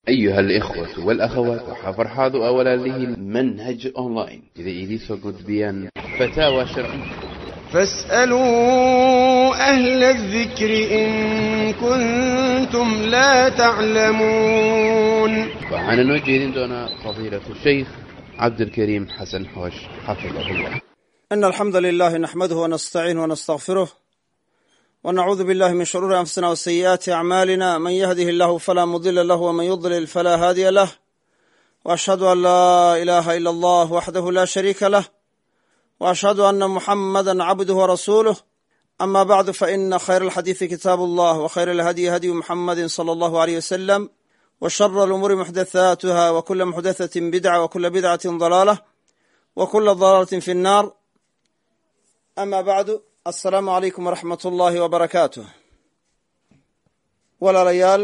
أيها الإخوة والأخوات وحفرحاض أولا له منهج أونلاين إذا إليسو قدبيان فتاوى شرعية فاسألوا أهل الذكر إن كنتم لا تعلمون وعن نوجه دون فضيلة الشيخ عبد الكريم حسن حوش حفظه الله إن الحمد لله نحمده ونستعينه ونستغفره ونعوذ بالله من شرور أنفسنا وسيئات أعمالنا من يهده الله فلا مضل له ومن يضلل فلا هادي له وأشهد أن لا إله إلا الله وحده لا شريك له وأشهد أن محمدا عبده ورسوله أما بعد فإن خير الحديث كتاب الله وخير الهدي هدي محمد صلى الله عليه وسلم وشر الأمور محدثاتها وكل محدثة بدعة وكل بدعة ضلالة وكل ضلالة في النار أما بعد asalaamu calaykum waraxmat ullaahi wabarakaatuh walaalayaal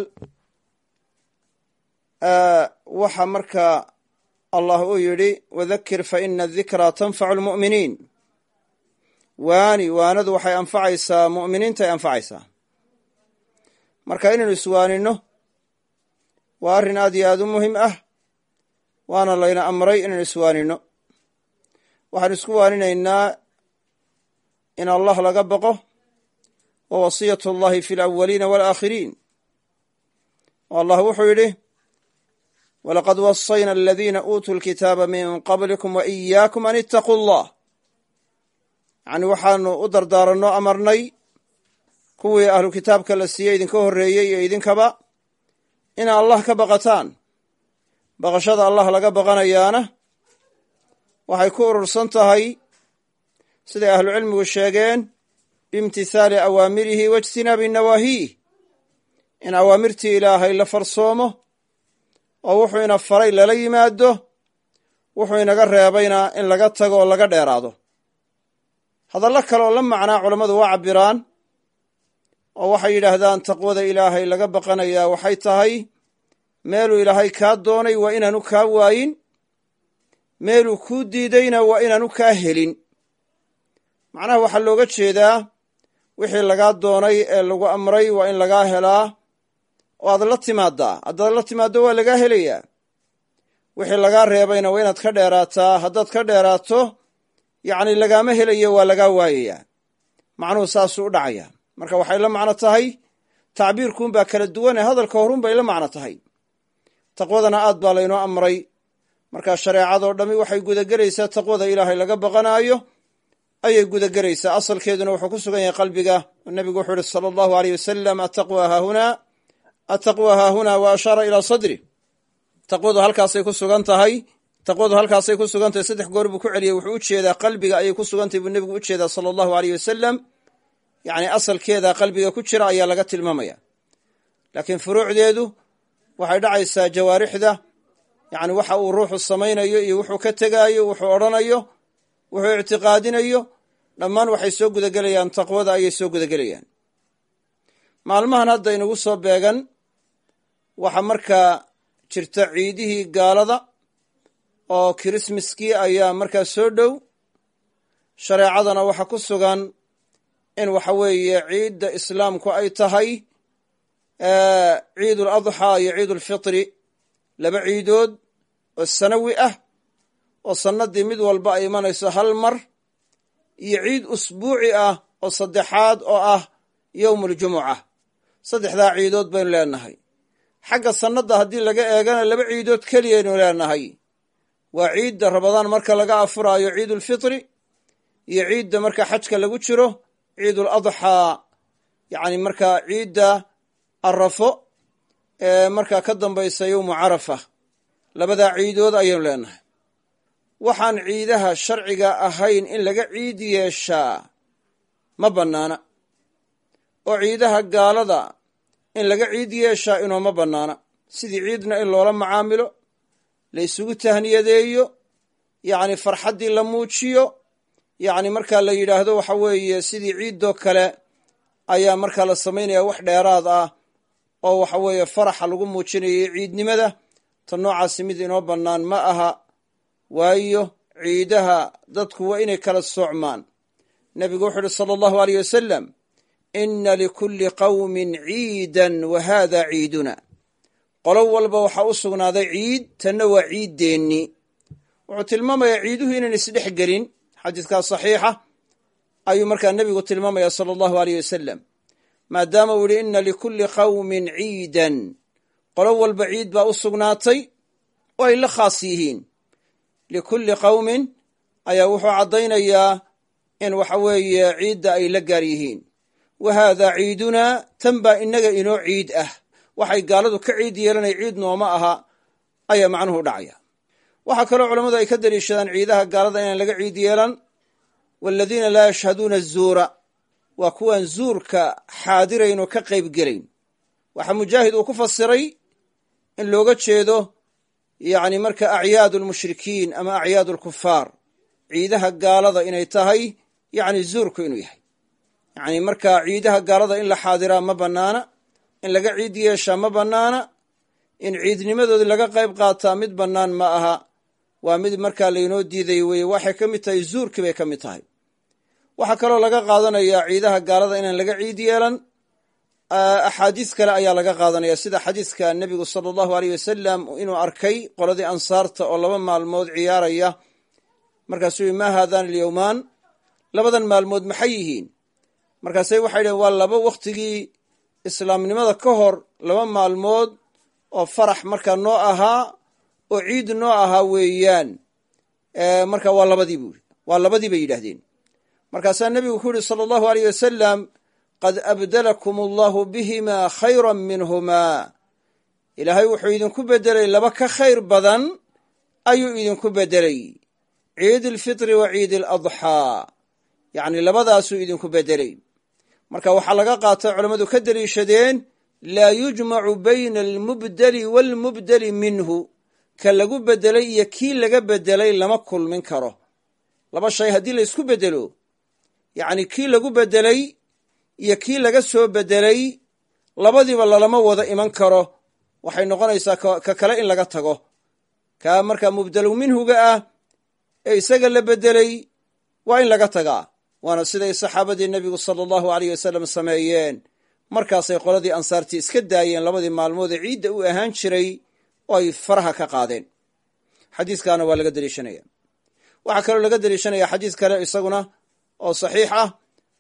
waxaa markaa allah uu yidhi wadakir fa ina adikraa tanfacu lmu'miniin waani waanadu waxay anfacaysaa mu'miniintay anfacaysaa marka inaynu iswaanino waa arrin aad iyo aad u muhim ah waana layna amray inaynu iswaanino waxaanu isku waaninaynaa in allah laga baqo wa wasiyat اllahi fi اlawaliina wاlaakhiriin oo allah wuxuu yidhi walaqad wasayna aladiina uutuu lkitaaba min qablikum wa iyaakum an itaquu allah yacni waxaanu u dardaaranno amarnay kuwii ahlu kitaabka la siiyey idinka horreeyey iyo idinkaba ina allah ka baqataan baqashada allah laga baqanayaana waxay ku urursan tahay siday ahlucilmigu sheegeen biimtithaali awaamirihi waijtinaabi nawaahiih in awaamirtii ilaahay la farsoomo oo wuxuu ina faray lala yimaado wuxuu inaga reebayna in laga tago oo laga dheeraado hadallo kale oo la macnaa culammadu waa cabbiraan oo waxay yidhaahdaan taqwada ilaahay laga baqanayaa waxay tahay meeluu ilaahay kaa doonay waa inaanu kaa waayin meeluu kuu diidayna waa inaanu kaa helin macnaha waxaa looga jeedaa wixii lagaa doonay ee lagu amray waa in lagaa helaa oo aad la timaadaa haddaad la timaaddo waa lagaa helayaa wixii lagaa reebayna waa inaad ka dheeraataa haddaad ka dheeraato yacni lagaama helayo waa lagaa waayayaa macnuhu saasuu u dhacaya marka waxay la macno tahay tacbiirkuunbaa kala duwane hadalka horun bay la macno tahay taqwadana aad baa laynoo amray markaa shareecadoo dhammi waxay gudagelaysaa taqwada ilaahay laga baqanaayo ayay gudagelaysaa asalkeeduna wuxuu ku sugan yahay qalbiga nebigu wuxuu ihi sala allahu aleyh wasalam ataqwa haahunaa ataqwa haahunaa wa ashaara ilaa sadri taqwadu halkaasay ku sugan tahay taqwadu halkaasay ku sugan tahay saddex goor buu ku celiyey wuxuu u jeedaa qalbiga ayay ku sugan tahay buu nebigu u jeedaa sala allahu aleyh wasalam yacni asalkeeda qalbiga ku jira ayaa laga tilmaamaya laakiin furuucdeedu waxay dhacaysaa jawaarixda yacni waxa uu ruuxu samaynayo iyo wuxuu ka tegaayo wuxuu odhanayo wuxuu ictiqaadinayo dhammaan waxay soo gudagelayaan taqwada ayay soo gudagelayaan maalmahan hadda inagu soo beegan waxaa markaa jirta ciidihii gaalada oo kirismaskii ayaa markaa soo dhow shareecadana waxa ku sugan in waxa weeye ciidda islaamku ay tahay ciidul adxaa iyo ciidulfitri laba ciidood oo sanawi ah oo sannaddii mid walba ay imanayso hal mar iyo ciid usbuuci ah oo saddexaad oo ah yowmuuljumuca saddexdaa ciidood baynu leenahay xagga sannadda haddii laga eegana laba ciidood keliyaynu leenahay waa ciidda rabadaan marka laga afuraayo ciidulfitri iyo ciidda marka xajka lagu jiro ciidul adxaa yacni markaa ciidda arafo ee markaa ka dambaysa yowmu carafa labadaa ciidood ayaynu leenahay waxaan ciidaha sharciga ahayn in laga ciid yeeshaa ma bannaana oo ciidaha gaalada in laga ciid yeeshaa inooma bannaana sidii ciidna in loola macaamilo la isugu tahniyadeeyo yacni farxaddii la muujiyo yacni markaa la yidhaahdo waxa weeye sidii ciiddoo kale ayaa markaa la samaynaya wax dheeraad ah oo waxa weeye faraxa lagu muujinayay ciidnimada ta noocaasi mid inoo bannaan ma aha waayo ciidaha dadku waa inay kala soocmaan nebigu wuxuu uhi sala allahu aleyh wasalam ina likulli qawmin ciidan wa hada ciiduna qolo walba waxaa u sugnaaday ciid tanna waa ciiddeenni wuxuu tilmaamayaa ciiduhu inaan isdhex gelin xadiidkaa saxiixa ayuu markaa nebigu tilmaamaya sala allahu aleyh wasalam maadaama uu yihi inna likulli qawmin ciidan qolo walba ciid baa u sugnaatay oo ay la khaas yihiin likulli qawmin ayaa wuxuu caddaynayaa in waxa weeye ciidda ay la gaar yihiin wa haadaa ciidunaa tan baa innaga inoo ciid ah waxay gaaladu ka ciid yeelanay ciid nooma aha ayaa macnuhu dhacaya waxaa kaloo culammadu ay ka daliishadaan ciidaha gaalada inaan laga ciid yeelan waaladiina laa yashhaduuna azuura waa kuwaan zuurka xaadirayn oo ka qayb gelayn waxaa mujaahid uu ku fasiray in looga jeedo yacni marka acyaadu almushrikiin ama acyaadu alkufaar ciidaha gaalada inay tahay yacni zuurku inuu yahay yacni markaa ciidaha gaalada in la xaadiraa ma bannaana in laga ciid yeeshaa ma bannaana in ciidnimadoodii laga qayb qaataa mid bannaan ma aha waa mid markaa laynoo diiday weye waxay ka mid tahay zuurkii bay ka mid tahay waxaa kaloo laga qaadanayaa ciidaha gaalada inaan laga ciid yeelan axaadiis kale ayaa laga qaadanaya sida xadiiska nebigu sala allahu aleyh wasalam inuu arkay qoladii ansaarta oo laba maalmood ciyaaraya markaasuu yihi maa haadaan alyowmaan labadan maalmood maxay yihiin markaase waxay dhaheen waa laba wakhtigii islaamnimada ka hor laba maalmood oo farax markaa noo ahaa oo ciid noo ahaa weeyaan marka waa labadii buu yidhi waa labadii bay yidhaahdeen markaasaa nebigu ku yidhi sala allahu aleyh wasalam qad abdalakum allahu bihimaa khayran minhumaa ilaahay wuxuu idinku beddelay laba ka khayr badan ayuu idinku beddelay ciid alfitri wa ciid aladxaa yacni labadaasuu idinku beddelay marka waxaa laga qaatay culammadu ka deliishadeen laa yujmacu bayna almubdeli waalmubdeli minhu ka lagu beddelay iyo kii laga beddelay lama kulmin karo laba shay haddii la ysku beddelo yacni kii lagu beddelay iyo kii laga soo beddelay labadiiba lalama wada iman karo waxay noqonaysaa ka kale in laga tago kaa markaa mubdelu minhuga ah ee isaga la beddelay waa in laga tagaa waana siday saxaabadii nebigu sala allahu aleyh wasalam sameeyeen markaasay qoladii ansaartii iska daayeen labadii maalmood ee ciidda u ahaan jiray oo ay faraha ka qaadeen xadiiskaana waa laga deliishanaya waxaa kaloo laga deliishanaya xadiis kale isaguna oo saxiix ah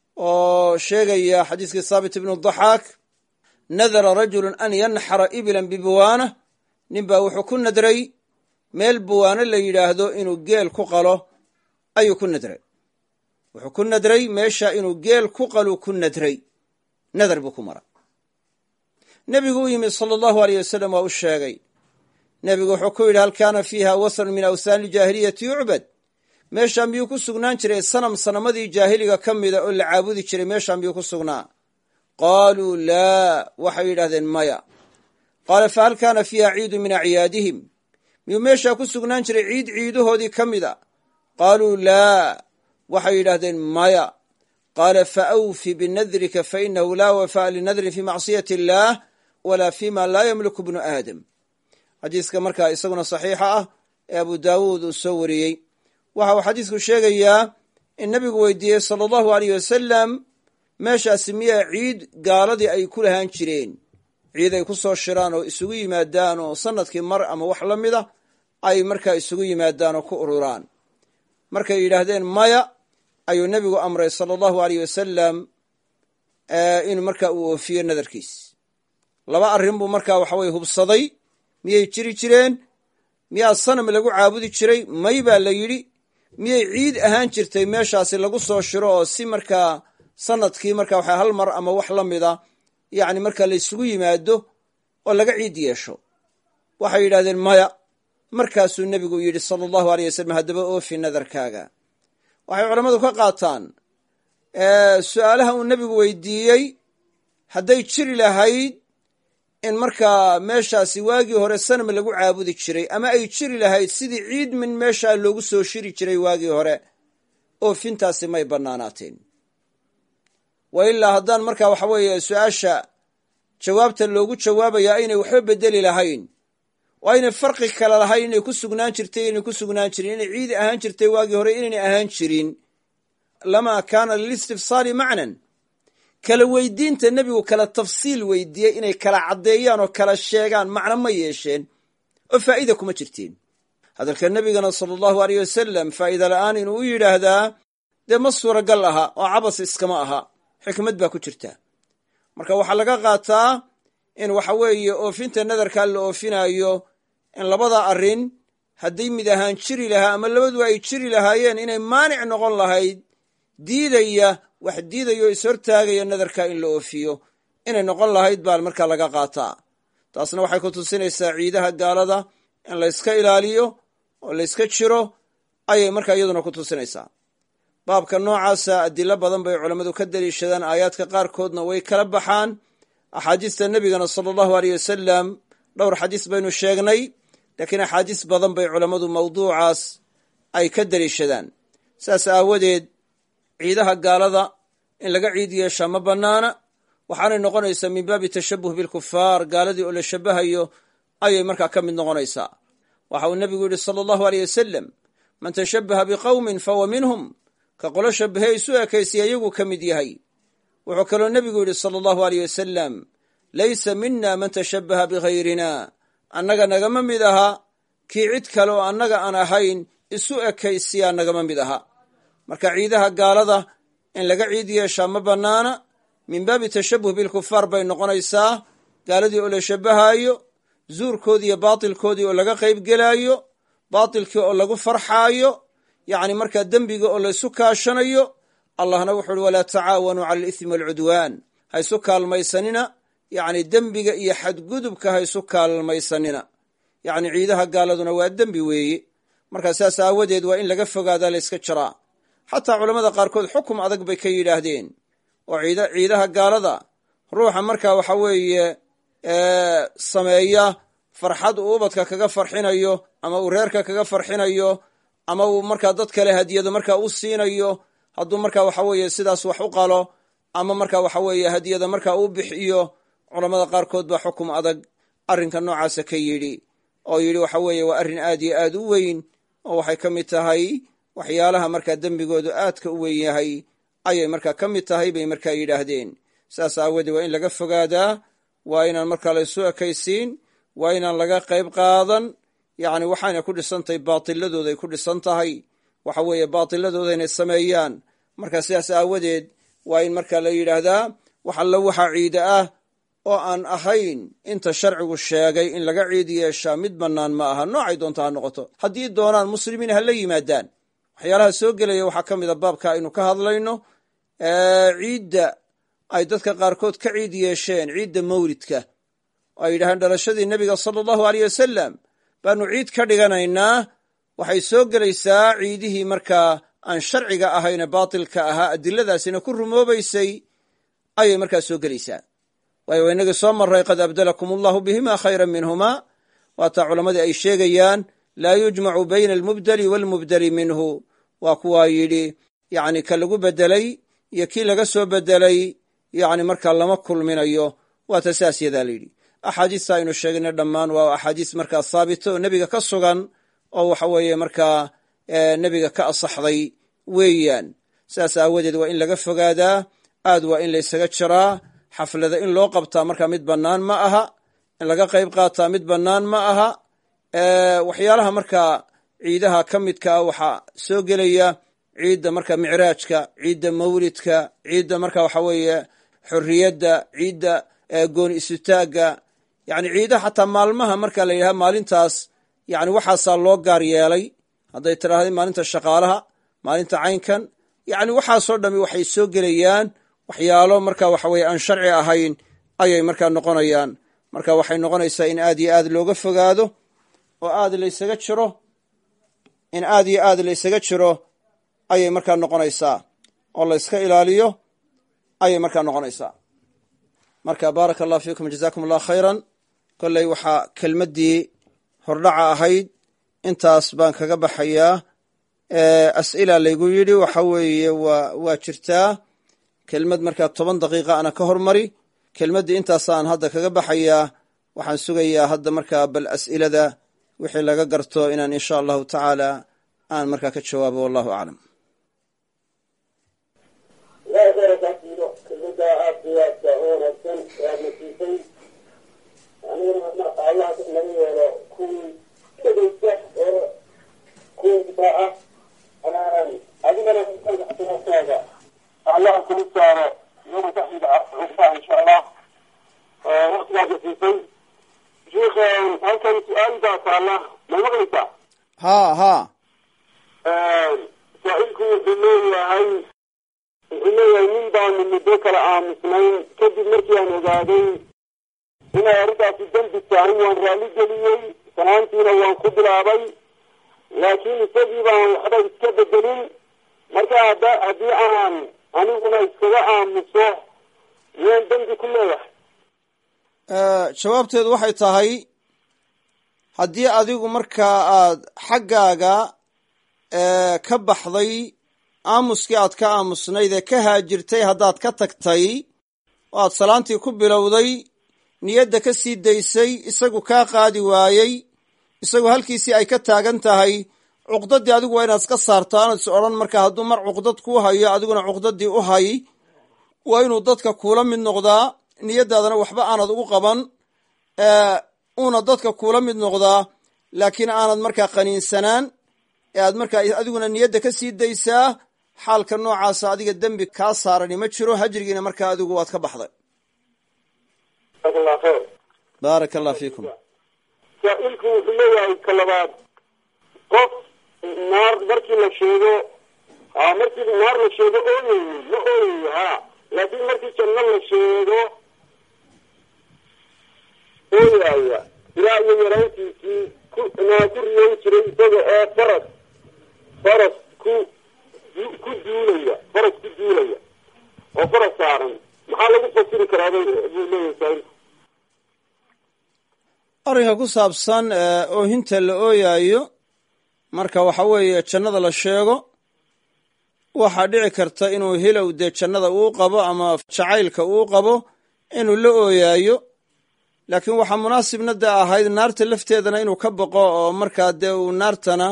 oo sheegaya xadiiskii thaabit ibnu daxaak nadara rajulun an yanxara ibilan bibuwaana ninbaa wuxuu ku nadray meel buwaano la yidhaahdo inuu geel ku qalo ayuu ku nadray wuxuu ku nadray meesha inuu geel ku qalu ku nadray nadar buu ku mara nebigu u yimid sala allahu aleyh wasalam waa u sheegay nebigu wuxuu ku yidhi hal kaana fiiha wathanun min awthaani iljaahiliyati yucbad meeshaan miyuu ku sugnaan jiray sanam sanamadii jaahiliga ka mida oo la caabudi jiray meeshaan miyuu ku sugnaa qaaluu laa waxay yidhahdeen maya qaala fa hal kaana fiiha ciidu min acyaadihim miyuu meeshaa ku sugnaan jiray ciid ciidahoodii ka mida qaaluu laa waxay yidhaahdeen maya qaala fa awfi binadrika fa inahu laa wafaa'a linadrin fii macsiyati illaah walaa fima laa yamliku bnu aadam xadiiska markaa isaguna saxiixa ah ee abu daawuud uu soo wariyey waxa uu xadiisku sheegayaa in nebigu weydiiyey sala allahu aleyh wasalam meeshaasi miyaa ciid gaaladii ay ku lahaan jireen ciid ay ku soo shiraan oo isugu yimaadaan oo sanadkii mar ama wax la mida ay markaa isugu yimaadaan oo ku ururaan markay yidhaahdeen maya ayuu nebigu amray sala allahu aleyh wasalam inuu markaa uu oofiyo nadarkiis laba arrin buu markaa waxaweye hubsaday miyay jiri jireen miyaa sanam lagu caabudi jiray may baa la yidhi miyay ciid ahaan jirtay meeshaasi lagu soo shiro oo si markaa sanadkii markaa waxa hal mar ama wax la mida yacni markaa la ysugu yimaado oo laga ciid yeesho waxay yidhahdeen maya markaasuu nebigu yidhi sala allahu aleyh wasalam haddaba oofi nadarkaaga waxay culammadu ka qaataan su-aalaha uu nebigu weydiiyey hadday jiri lahayd in markaa meeshaasi waagii hore sanam lagu caabudi jiray ama ay jiri lahayd sidii ciid min meeshaa loogu soo shiri jiray waagii hore oofintaasi may bannaanaateen wa ilaa haddaan markaa waxa weeye su-aasha jawaabta loogu jawaabayaa aynay waxba bedeli lahayn oo aynay farqi kale lahayn inay ku sugnaan jirtay inay ku sugnaan jirin inay ciid ahaan jirtay waagii hore inaynay ahaan jirin lamaa kaana lilistifsaali macnan kala weydiinta nebigu kala tafsiil weydiiyey inay kala caddeeyaan oo kala sheegaan macno ma yeesheen oo faa'iida kuma jirtiin hadalka nebigana sala allahu aleyh wasalam faa'iida la'aan inuu u yidhaahdaa dee ma suuragal aha oo cabas iskama aha xikmad baa ku jirta marka waxaa laga qaataa in waxa weeye oofinta nadarkaa la oofinaayo in labada arrin hadday mid ahaan jiri lahaa ama labadu ay jiri lahaayeen inay maanic noqon lahayd diidaya wax diidaya oo ishortaagaya nadarka in la oofiyo inay noqon lahayd baa markaa laga qaataa taasna waxay ku tusinaysaa ciidaha gaalada in layska ilaaliyo oo layska jiro ayay markaa iyaduna ku tusinaysaa baabka noocaasa adilo badan bay culammadu ka daliishadaan aayaadka qaarkoodna way kala baxaan axaadiista nebigana sala allahu aleyh wasalam dhowr xadiis baynu sheegnay laakiin axaadiis badan bay culammadu mawduucaas ay ka daliishadaan saas aawadeed ciidaha gaalada in laga ciid yeeshaa ma bannaana waxaanay noqonaysaa min baabi tashabuh bilkufaar gaaladii oo la shabahayo ayay markaa ka mid noqonaysaa waxa uu nebigu yidhi sala allahu aleyh wasalam man tashabbaha biqowmin fahuwa minhum ka qolo shabahe isu ekaysiya iyagu ka mid yahay wuxuu kaloo nebigu yidhi sala allahu aleyh wasalam laysa mina man tashabbaha bihayrina annaga nagama mid aha kii cid kale oo annaga aan ahayn isu ekaysiyaa nagama mid aha marka ciidaha gaalada in laga ciid yeeshaa ma bannaana min baabi tashabuh bilkufaar bay noqonaysaa gaaladii oo la shabbahaayo zuurkoodii iyo baatilkoodii oo laga qayb gelaayo baatilkii oo lagu farxaayo yacni markaa dembiga oo laysu kaashanayo allahna wuxu uhi walaa tacaawanuu cala alismi waalcudwaan ha ysu kaalmaysanina yacni dembiga iyo xadgudubka ha ysu kaalmaysanina yacni ciidaha gaaladuna waa dembi weeye markaa saas aawadeed waa in laga fogaadaa layska jiraa xataa culammada qaarkood xukum adag bay ka yidhaahdeen oo ciidaha gaalada ruuxa markaa waxa weeye sameeya farxad uu ubadka kaga farxinayo ama uu reerka kaga farxinayo ama uu markaa dad kale hadiyado markaa u siinayo hadduu markaa waxa weeye sidaas wax u qalo ama markaa waxa weeye hadiyada markaa u bixiyo culammada qaarkood baa xukum adag arrinka noocaasa ka yidhi oo yidhi waxa weeye waa arrin aad iyo aad u weyn oo waxay ka mid tahay waxyaalaha markaa dembigoodu aadka u weyn yahay ayay markaa ka mid tahay bay markaa yidhaahdeen saas aawoodee waa in laga fogaadaa waa inaan markaa laysu ekaysiin waa inaan laga qayb qaadan yacni waxayna ku dhisan tahay baatiladooday ku dhisan tahay waxa weeye baatiladooda inay sameeyaan marka sidaas aawadeed waa in markaa la yidhaahdaa wax alla waxaa ciida ah oo aan ahayn inta sharcigu sheegay in laga ciid yeeshaa mid bannaan ma aha noocay doonta ha noqoto haddii doonaan muslimiin ha la yimaadaan waxyaalaha soo gelaya waxaa ka mid a baabka aynu ka hadlayno ciidda ay dadka qaarkood ka ciid yeesheen ciidda mawlidka oo ay yidhahdeen dhalashadii nebiga sala allahu aleyh wasalam baanu ciid ka dhiganaynaa waxay soo gelaysaa ciidihii markaa aan sharciga ahayne baatilka ahaa adiladaasina ku rumoobaysay ayay markaa soo gelaysaa waayo waa inagii soo maray qad abdalakum allahu bihima khayra minhuma waataa culammadii ay sheegayaan laa yujmacu bayna almubdeli waalmubdeli minhu waa kuwaa yidhi yacni ka lagu bedelay iyo kii laga soo bedelay yacni markaa lama kulminayo waata saas yadaa la yidhi axaadiista aynu sheegnay dhammaan waa axaadiis markaa haabita oo nebiga ka sugan oo waxa weeye markaa nebiga ka asaxday weeyaan sidaas aawadeed waa in laga fogaadaa aad waa in laysaga jiraa xaflada in loo qabtaa markaa mid bannaan ma aha in laga qayb qaataa mid bannaan ma aha waxyaalaha markaa ciidaha ka midka ah waxaa soo gelaya ciidda marka micraajka ciidda mawlidka ciidda marka waxa weeye xorriyadda ciidda gooni isutaagga yani ciidaha xataa maalmaha marka la yidhaha maalintaas yani waxaasaa loo gaar yeelay hadday tidhaahday maalinta shaqaalaha maalinta caynkan yani waxaasoo dhami waxay soo gelayaan waxyaalo marka waxa weye aan sharci ahayn ayay markaa noqonayaan marka waxay noqonaysaa in aad iyo aad looga fogaado oo aad laysaga jiro in aad iyo aad laysaga jiro ayay markaa noqonaysaa oo layska ilaaliyo ayay markaa noqonaysaa marka baaraka allah fiikum jazakum allah khayran kolley waxaa kelmaddii hordhaca ahayd intaas baan kaga baxayaa as'ila laygu yidhi waxa weeye waa waa jirtaa kelmad markaa toban daqiiqa ana ka hormari kelmaddii intaasaan hadda kaga baxayaa waxaan sugayaa hadda markaa bal as'ilada wixii laga garto inaan insha allahu tacaala aan markaa ka jawaabo wallahu aclam ilaahay khayra kaa siido kelmadda aad laga yeelo kuwii dhegeysta oo kuwii difaaca adigana xasanaatkaaga allah kula saaro yoma taxida cusbaa insha allah waqtigaad siisay sheikh halkan su-aal baa taala ma maqlaysaa haa haa saa-ilku wuxuu leeyahay wuxuu leeyahay nin baanu muddo kala aamusnayn kadib markii aan ogaaday inay arrintaasi dembi tahay waan raalli geliyey sanaantiina waan ku bilaabay laakiin isagii baan waxba iska bedelin marka hadda haddii aan aniguna iskaga aamuso miyaan dembi ku leeyahay jawaabteedu waxay tahay haddii adigu markaa aad xaggaaga ka baxday aamuskii aad ka aamusnayd ee ka haajirtay haddaad ka tagtay oo aad salaantii ku bilowday niyadda ka sii daysay isagu kaa qaadi waayey isagu halkiisii ay ka taagan tahay cuqdaddii adigu waa inaad iska saarto aanad is odhan markaa hadduu mar cuqdad kuu hayo adiguna cuqdaddii u hay waa inuu dadka kuula mid noqdaa niyaddaadana waxba aanad ugu qaban uuna dadka kuula mid noqdaa laakiin aanad markaa qaniinsanaan ee aad markaa adiguna niyadda ka sii daysaa xaalka noocaasa adiga dembi kaa saarani ma jiro hajrigiina markaa adigu waad ka baxday jazakallah kheer baaraka allah fiikum saa-ilku wuxuu leeyahay ka labaad qof naar markii la sheego a markii naar la sheego ooyey ma ooyayo ha laakiin markii janno la sheego ooyaaya ilaa iyo yaraantiisii ku naa ku riyoon jiray isaga oo faras faras ku ku duulaya faras ku duulaya oo faras saaran maxaa lagu fasiri karaa buu leeyahay saa-ilku arrinka ku saabsan oohinta la ooyaayo marka waxa weeye jannada la sheego waxaa dhici karta inuu hilow dee jannada uu qabo ama jacaylka uu qabo inuu la ooyaayo laakiin waxaa munaasibna dee ahayd naarta lafteedana inuu ka boqo oo markaa dee uu naartana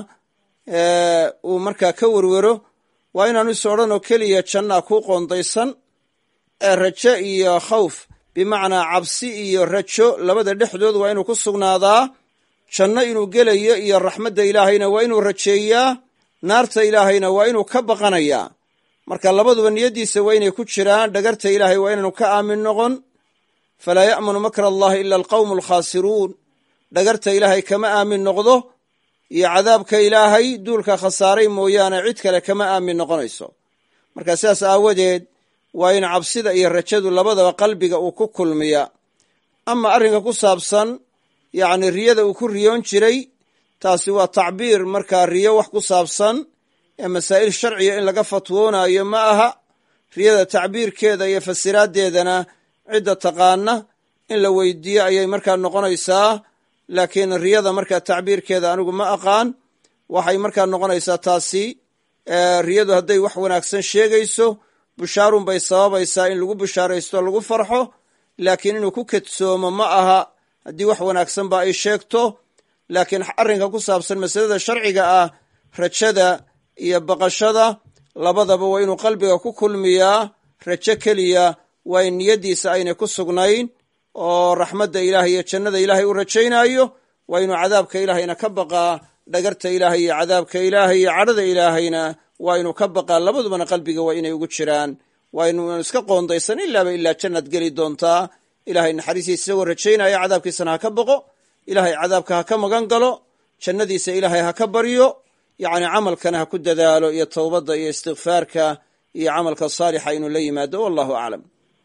uu markaa ka werwero waa inaanu is odhan oo keliya jannaa kuu qoondaysan ee rajo iyo khawf bimacnaa cabsi iyo rajo labada dhexdood waa inuu ku sugnaadaa janno inuu gelayo iyo raxmadda ilaahayna waa inuu rajeeyaa naarta ilaahayna waa inuu ka baqanayaa marka labaduba niyaddiisa waa inay ku jiraan dhagarta ilaahay waa inaanu ka aamin noqon falaa ya'manu makra allahi ila alqawmu alkhaasiruun dhagarta ilaahay kama aamin noqdo iyo cadaabka ilaahay duulka khasaaray mooyaane cid kale kama aamin noqonayso marka sidaas aawadeed waa in cabsida iyo rajadu labadaba qalbiga uu ku kulmiya ama arrinka ku saabsan yacni riyada uu ku riyoon jiray taasi waa tacbiir markaa riyo wax ku saabsan ee masaa'il sharciga in laga fatwoonaayo ma aha riyada tacbiirkeeda iyo fasiraaddeedana cidda taqaana in la weydiiyo ayay markaa noqonaysaa laakiin riyada markaa tacbiirkeeda anigu ma aqaan waxay markaa noqonaysaa taasi riyadu hadday wax wanaagsan sheegayso bushaarun bay sababaysaa in lagu bushaaraysto lagu farxo laakiin inuu ku kadsoomo ma aha haddii wax wanaagsanba ay sheegto laakiin arrinka ku saabsan masalada sharciga ah rajada iyo baqashada labadaba waa inuu qalbiga ku kulmiyaa rajo keliya waa in niyaddiisa aynay ku sugnayn oo raxmadda ilaahay iyo jannada ilaahay u rajaynaayo waa inuu cadaabka ilaahayna ka baqaa dhagarta ilaahay iyo cadaabka ilaahay iyo cadhada ilaahayna waa inuu ka baqaa labadubana qalbiga waa inay ugu jiraan waa inuunan iska qoondaysan ilaaba ilaa jannaad geli doontaa ilahay naxariistiisa isagoo rajaynaya cadaabkiisana ha ka baqo ilaahay cadaabka ha ka magan galo jannadiisa ilaahay ha ka baryo yacni camalkana ha ku dadaalo iyo towbadda iyo istikfaarka iyo camalka saalixa inuu la yimaado wallahu aclam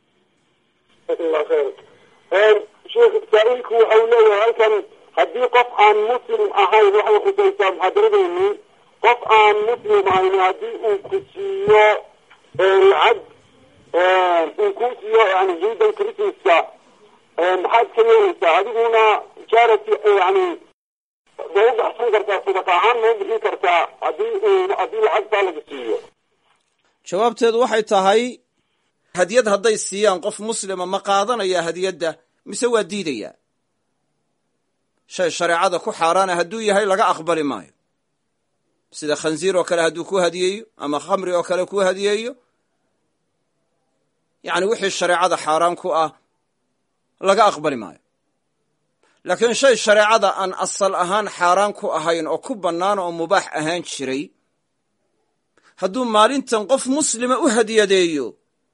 jazakallah khayr sheekh saa-ilku waxau leeyahay halkan haddii qof aan muslim ahayn waxay khusaysaa muxaadaradeeni qof aan muslim ahayn haddii uu ku siiyo lacag uu ku siiyo yani ciidan christmaska maxaad ka yeelaysaa adiguna charity yani ma u baxsan kartaa sadaqa ahaan ma u bixin kartaa haddii uu haddii lacagtaa laga siiyo jawaabteedu waxay tahay hadiyad hadday siiyaan qof muslima ma qaadanaya hadiyadda mise waa diidaya shay shareecada ku xaaraana hadduu yahay laga aqbali maayo sida khansiir oo kale hadduu ku hadiyeeyo ama khamri oo kale ku hadiyeeyo yacni wixii shareecada xaaraan ku ah laga aqbali maayo laakiin shay shareecada aan asal ahaan xaaraan ku ahayn oo ku bannaan oo mubaax ahaan jiray hadduu maalintan qof muslima u hadiyadeeyo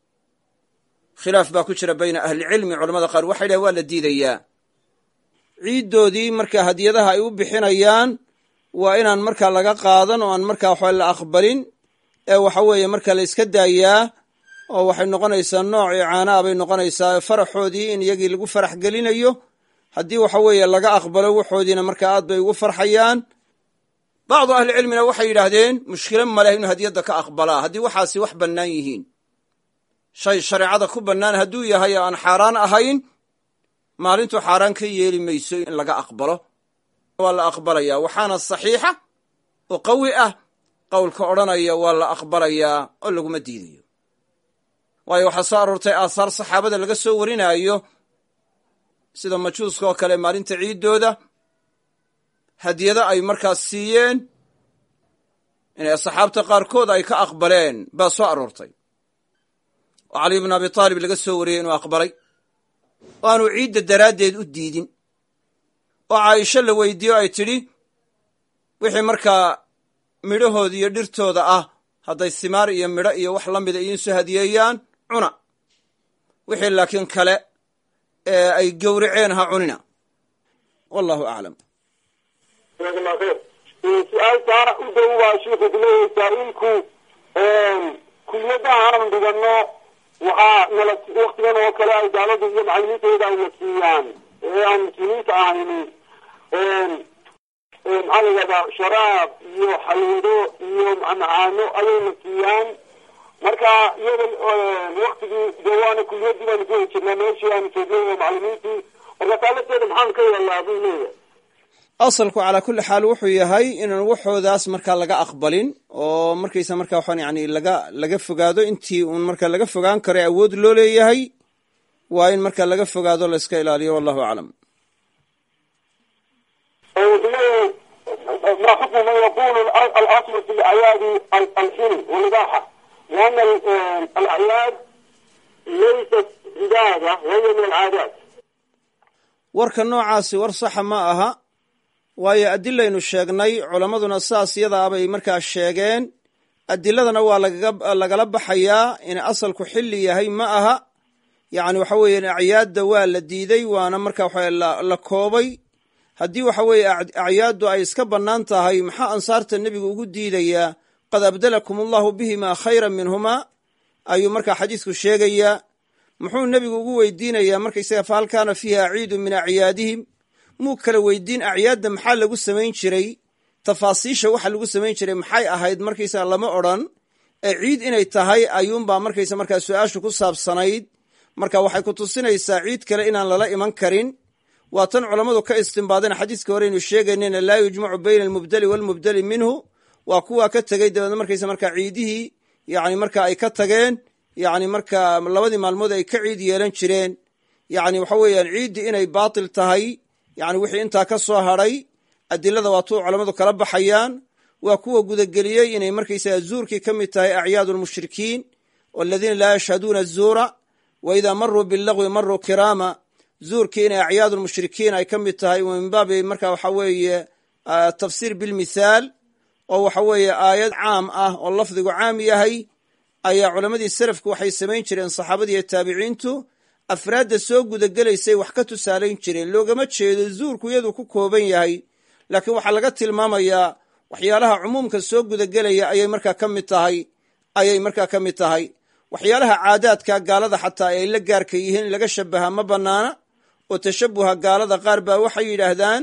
khilaaf baa ku jira bayna ahlicilmi culamada qaar waxay dhahen waa la diidayaa ciiddoodii markaa hadiyadaha ay u bixinayaan waa inaan markaa laga qaadan oo aan markaa waxba la aqbalin ee waxa weeye marka la iska daayaa oo waxay noqonaysaa nooc icaanaa bay noqonaysaa faraxoodii in iyagii lagu farax gelinayo haddii waxa weeye laga aqbalo waxoodiina markaa aad bay ugu farxayaan bacdu ahlicilmina waxay yidhaahdeen mushkilo maleh inuu hadiyadda ka aqbalaa haddii waxaasi wax bannaan yihiin shay shareecada ku bannaan hadduu yahay oo aan xaaraan ahayn maalintu xaaraan ka yeeli mayso in laga aqbalo waa la aqbalayaa waxaana saxiixa oo qawi ah qowlka odhanaya waa la aqbalayaa oo laguma diidayo waayo waxaa soo aroortay aahaar saxaabada laga soo warinaayo sida majuuska oo kale maalinta ciiddooda hadiyado ay markaas siiyeen inay saxaabta qaarkood ay ka aqbaleen baa soo aroortay oo cali bnu abi taalib laga soo wariyey inuu aqbalay oo aanu ciidda daraaddeed u diidin oo caaisho la weydiiyo ay tidhi wixii markaa midhahooda iyo dhirtooda ah hadday simaar iyo midho iyo wax la mida idiinsoo hadiyeeyaan cuna wixii laakiin kale ee ay gowraceen ha cunina wallahu aclam jazakallah khayr su-aal saara u dhow baa shiiku kuleeyahay saa-iilku kuliyadaha aan dhigano waxaa nala waktigan oo kale ay daaladu iyo macalimiintooda ayna siiyaan ee aan muslimiinta ahayni maxaa la yidhahdaa sharaab iyo xalwado iyo macaano ayayna siiyaan marka iyada waktigii jawaana kuliyadii baanu ku heli jirnaa meeshii aanu joognay oo macalimiintii marka taalateeda maxaan ka yeelnaa buu leeyahay asalku calaa kulli xaal wuxuu yahay inaan waxoodaas markaa laga aqbalin oo markaysa markaa waxaan yani laga laga fogaado intii uun marka laga fogaan karo awood loo leeyahay waa in marka laga fogaado la iska ilaaliyo wallahu aclam ما حكم من يقول الأصل في الأعياد الحل والإباحة لأن الأعياد ليست عبادة وهي من العادات warka noocaasi war saxa ma aha waayo adilaynu sheegnay culammaduna saas yadaa bay markaa sheegeen adiladana waa lagala baxayaa inay asalku xilli yahay ma aha yacni waxa weeye acyaadda waa la diiday waana marka waxa la koobay haddii waxa weeye acyaaddu ay iska bannaan tahay maxaa ansaarta nebigu ugu diidayaa qad abdalakum allahu bihimaa khayran minhumaa ayuu markaa xadiisku sheegayaa muxuu nebigu ugu weydiinayaa markaysaga fa hal kaana fiiha ciidu min acyaadihim muu kala weydiin acyaadda maxaa lagu samayn jiray tafaasiisha waxa lagu samayn jiray maxay ahayd markaysaga lama odran ee ciid inay tahay ayuunbaa markaysa markaa su-aashu ku saabsanayd marka waxay ku tusinaysaa ciid kale inaan lala iman karin waa tan culammadu ka istimbaadeen xadiiska hore aynu sheegaynayna laa yujmacu bayna almubdeli waalmubdeli minhu waa kuwaa ka tegey dabeedna markaysa markaa ciidihii yani marka ay ka tageen yani marka labadii maalmood ay ka ciid yeelan jireen yani waxa weeyaan ciiddii inay baatil tahay yani wixii intaa ka soo hadray adilada waa tuu culammadu kala baxayaan waa kuwa gudageliyey inay markaysaga zuurkii ka mid tahay acyaadu lmushrikiin waladiina laa yashhaduuna azuura wa idaa maruu bilagwi maruu kiraama zuurkii inay acyaadu lmushrikiin ay ka mid tahay min baabi marka waxa weeye tafsiir bilmithaal oo waxa weeye aayad caam ah oo lafdigu caam yahay ayaa culammadii selafku waxay samayn jireen saxaabadii iyo taabiciintu afraadda soo gudagelaysay wax ka tusaalayn jireen loogama jeedo zuurku iyadu ku kooban yahay laakiin waxaa laga tilmaamayaa waxyaalaha cumuumka soo gudagelaya ayay markaa ka mid tahay ayay markaa ka mid tahay waxyaalaha caadaadka gaalada xataa ay la gaarka yihiin in laga shabaha ma bannaana oo tashabuha gaalada qaar baa waxay yidhaahdaan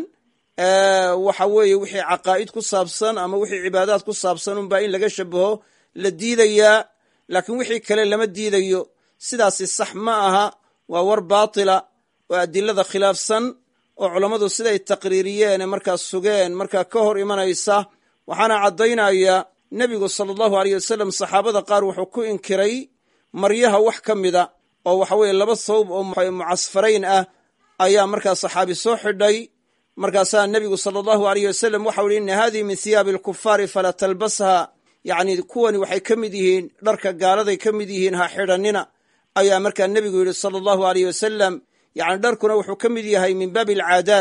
waxa weeye wixii caqaa'id ku saabsan ama wixii cibaadaad ku saabsan unbaa in laga shabaho la diidayaa laakiin wixii kale lama diidayo sidaasi sax ma aha waa war baatila oo adilada khilaafsan oo culammadu siday taqriiriyeen ee markaa sugeen markaa ka hor imanaysa waxaana caddaynaya nebigu sala allahu aleyh wasalam saxaabada qaar wuxuu ku inkiray maryaha wax ka mida oo waxa weeye laba thawb oo mucasfarayn ah ayaa markaa saxaabi soo xidhay markaasaa nebigu sala allahu aleyh wasalam waxau ihi inna hadihi min hiyaabi alkufaari falaa talbasha yacni kuwani waxay ka mid yihiin dharka gaaladay ka mid yihiin ha xidhannina ayaa markaa nebigu yidhi sala allahu aleyh wasalam yacni dharkuna wuxuu ka mid yahay min baabi alcaadaad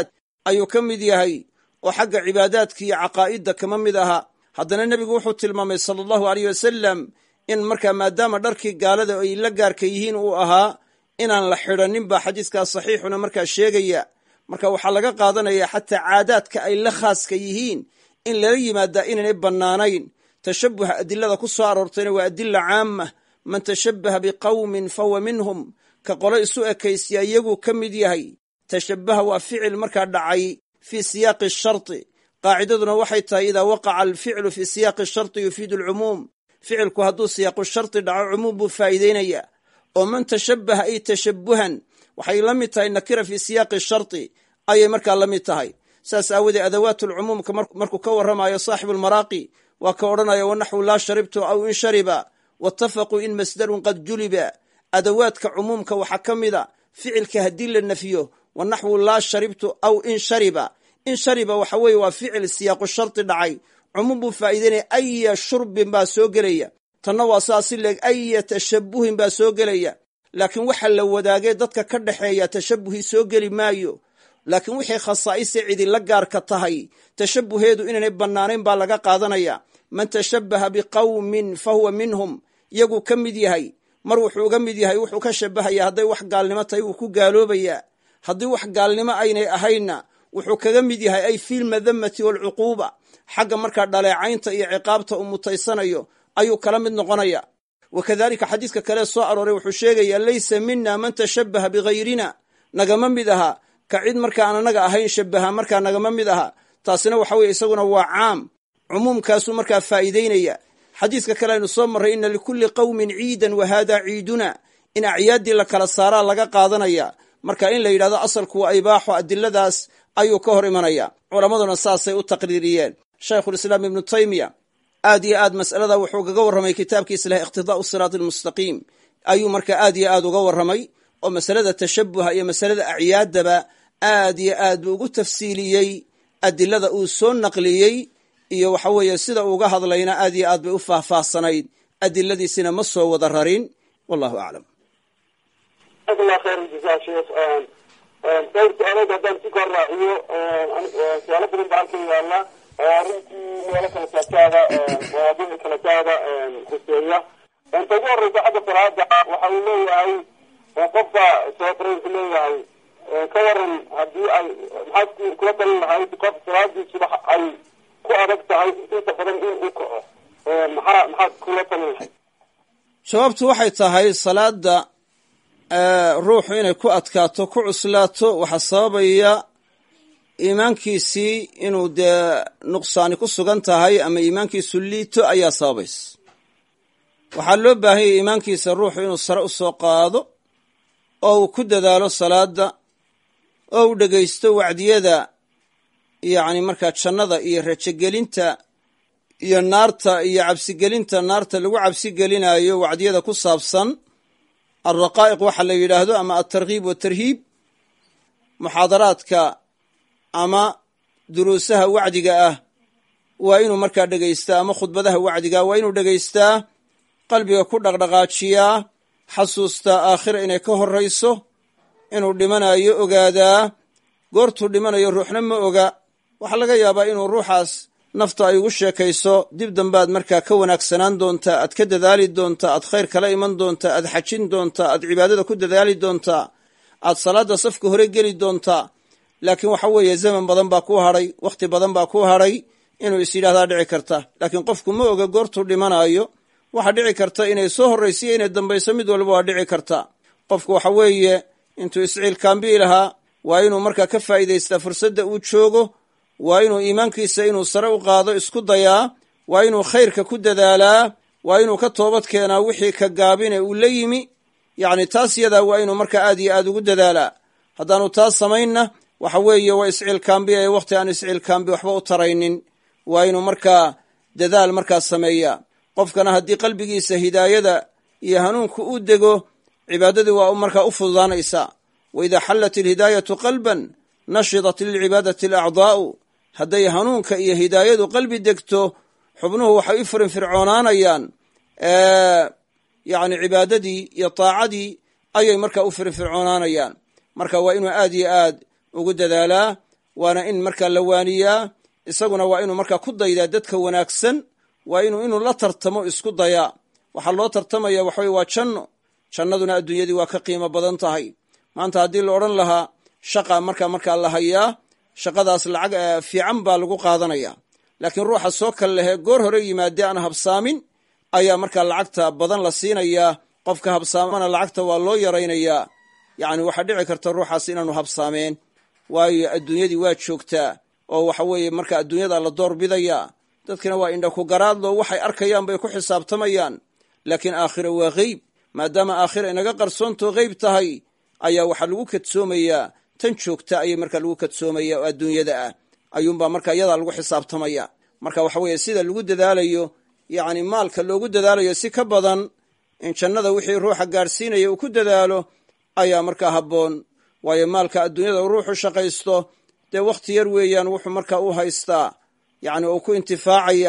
ayuu ka mid yahay oo xagga cibaadaadka iyo caqaa'idda kama mid aha haddana nebigu wuxuu tilmaamay sala allahu aleyh wasalam in markaa maadaama dharkii gaalada ay la gaarka yihiin uu ahaa inaan la xidhannin baa xadiiskaas saxiixuna markaa sheegaya marka waxaa laga qaadanaya xataa caadaadka ay la khaaska yihiin in lala yimaadaa inaynay bannaanayn tashabuha adilada ku soo aroortayna waa adila caama man tashabbaha biqawmin fahuwa minhum ka qolo isu ekaysiya iyaguu ka mid yahay tashabbaha waa ficil markaa dhacay fii siyaaqi sharti qaacidaduna waxay tahay idaa waqaca alficlu fii siyaaqi sharti yufiidu alcumuum ficilku hadduu siyaaqu sharti dhaco cumuum buu faa'iideynaya oo man tashabbaha ay tashabbuhan waxay la mid tahay nakira fii siyaaqi sharti ayay markaa la mid tahay saas aawoodee adawaatulcumuumka markuu ka warramayo saaxibulmaraaqi waa ka odhanaya wanaxwu laa sharibtu aw in shariba waatafaquu in masdarun qad juliba adawaadka cumuumka waxaa ka mida ficilka haddii la nafiyo wanaxwu laa sharibtu aw in shariba in shariba waxa weeye waa ficil siyaaqu sharti dhacay cumuum buu faa'iideynaya aya shurbin baa soo gelaya tanna waa saasi leeg aya tashabbuhin baa soo gelaya laakiin waxa la wadaagay dadka ka dhexeeya tashabbuhii soo geli maayo laakiin wixii khasaa'ise cidi la gaarka tahay tashabbuheedu inaynay bannaanayn baa laga qaadanaya man tashabbaha biqawmin fa huwa minhum iyaguu ka mid yahay mar wuxuu uga mid yahay wuxuu ka shabbahaya hadday wax gaalnimo tahay wuu ku gaaloobayaa haddii wax gaalnimo aynay ahaynna wuxuu kaga mid yahay ay filmadamati waalcuquuba xagga markaa dhaleecaynta iyo ciqaabta uu mutaysanayo ayuu kala mid noqonaya wa kadalika xadiiska kale soo arooray wuxuu sheegayaa laysa mina man tashabbaha bigayrina nagama mid aha ka cid marka aan anaga ahayn shabaha markaa nagama mid aha taasina waxa weye isaguna waa caam cumuumkaasuu markaa faa'iideynaya xadiiska kale aynu soo marray ina likulli qawmin ciidan wa haadaa ciiduna in acyaaddii la kala saaraa laga qaadanaya marka in la yidhahdo asalku waa ibaaxo adiladaas ayuu ka hor imanaya culammaduna saasay u taqriiriyeen shaykhulislaam ibnu taymiya aad iyo aad mas'alada wuxuu kaga warramay kitaabkiisa leh iqtidaa'u siraati almustaqiim ayuu markaa aad iyo aad uga warramay oo masalada tashabuha iyo masalada acyaaddaba aad iyo aad buu ugu tafsiiliyey adilada uu soo naqliyey iyo waxa weeye sida uuga hadlayna aad iyo aad bay u faahfaahsanayd adiladiisina ma soo wada rarin wallahu aclam jazakallah khayr jazaa sheekh dhowr su-aalood haddaan si kor raaciyo su-aalo badan baa halkan yaala arrintii meelo kala taagtaada mawaadiic kala taada khuseeya ta ugu horeysa xagga salaada waxa uu leeyahay qofka soobrayku leeyahay ka waran haddii ay maxaad kula talin lahayd qof salaadii subax ay ku adag tahay inta badan in uu kaco maxaa maxaad kula talin lahayd jawaabtu waxay tahay salaada ruuxu inay ku adkaato ku cuslaato waxaa sababaya iimaankiisii inuu dee nuqsaani ku sugan tahay ama iimaankiisu liito ayaa sababaysa waxaa loo baahanyay iimaankiisa ruuxu inuu sare u soo qaado oo uu ku dadaalo salaada oo uu dhegaysto wacdiyada yacni markaa jannada iyo rajogelinta iyo naarta iyo cabsigelinta naarta lagu cabsigelinayo wacdiyada ku saabsan alraqaa'iq waxa la yidhaahdo ama altarkiib watarhiib muxaadaraadka ama duruusaha wacdiga ah waa inuu markaa dhegaystaa ama khudbadaha wacdiga waa inuu dhegaystaa qalbiga ku dhaqdhaqaajiyaa xasuustaa aakhira inay ka horrayso inuu dhimanayo ogaadaa goortuu dhimanayo ruuxna ma oga waxaa laga yaabaa inuu ruuxaas nafta ay ugu sheekayso dib dambaad markaa ka wanaagsanaan doontaa aad ka dadaali doontaa aad khayr kala iman doontaa aad xajin doontaa aad cibaadada ku dadaali doontaa aad salaadda safka hore geli doontaa laakiin waxa weeye zaman badan baa ku hadhay wakhti badan baa ku hadhay inuu is yidhahdaa dhici karta laakiin qofku ma oga goortuu dhimanaayo waxaa dhici karta inay soo horraysiyo inay dambayso mid walba waa dhici karta qofku waxa weeye intuu isciilkaambii lahaa waa inuu markaa ka faa'iidaystaa fursadda uu joogo waa inuu iimaankiisa inuu sare u qaado isku dayaa waa inuu khayrka ku dadaalaa waa inuu ka toobad keenaa wixii ka gaabine uu la yimi yacni taas yadaa waa inuu markaa aad iyo aad ugu dadaalaa haddaanu taas samaynna waxa weeye waa isciilkaambi ee wakhti aan isciilkaambi waxba u taraynin waa inuu markaa dadaal markaa sameeyaa qofkana haddii qalbigiisa hidaayada iyo hanuunku u dego cibaadadii waa markaa u fududaanaysaa wa idaa xallat ilhidaayatu qalban nashidat lilcibaadati alacdaa'u hadday hanuunka iyo hidaayadu qalbi degto xubnuhu waxay u firinfircoonaanayaan yacni cibaadadii iyo taacadii ayay markaa u firinfircoonaanayaan marka waa inuu aad iyo aad ugu dadaalaa waana in markaa la waaniyaa isaguna waa inuu markaa ku daydaa dadka wanaagsan waa inuu inuu la tartamo isku dayaa waxaa loo tartamaya waxaweye waa janno jannaduna adduunyadii waa ka qiimo badan tahay maanta haddii la odhan lahaa shaqa markaa markaa la hayaa shaqadaas lacag fiican baa lagu qaadanaya laakiin ruuxa soo kal lehee goor hore yimaadee aan habsaamin ayaa markaa lacagta badan la siinayaa qofka habsaamana lacagta waa loo yaraynayaa yacni waxaa dhici karta ruuxaas inaanu habsaameen waayo adduunyadii waa joogtaa oo waxa weeye marka adduunyada la door bidayaa dadkina waa indha ku garaadlo waxay arkayaan bay ku xisaabtamayaan laakiin aakhira waa qeyb maadaama aakhira inaga qarsoontoo qeyb tahay ayaa waxaa lagu kadsoomayaa tan joogta ayay markaa lagu kadsoomaya oo adduunyada ah ayuunbaa marka iyadaa lagu xisaabtamaya marka waxa weeye sida lagu dadaalayo yacni maalka loogu dadaalayo si ka badan in jannada wixii ruuxa gaadhsiinaya uu ku dadaalo ayaa markaa habboon waayo maalka adduunyada ruuxu shaqaysto dee wakhti yar weeyaan wuxuu markaa u haystaa yacni uu ku intifaacaya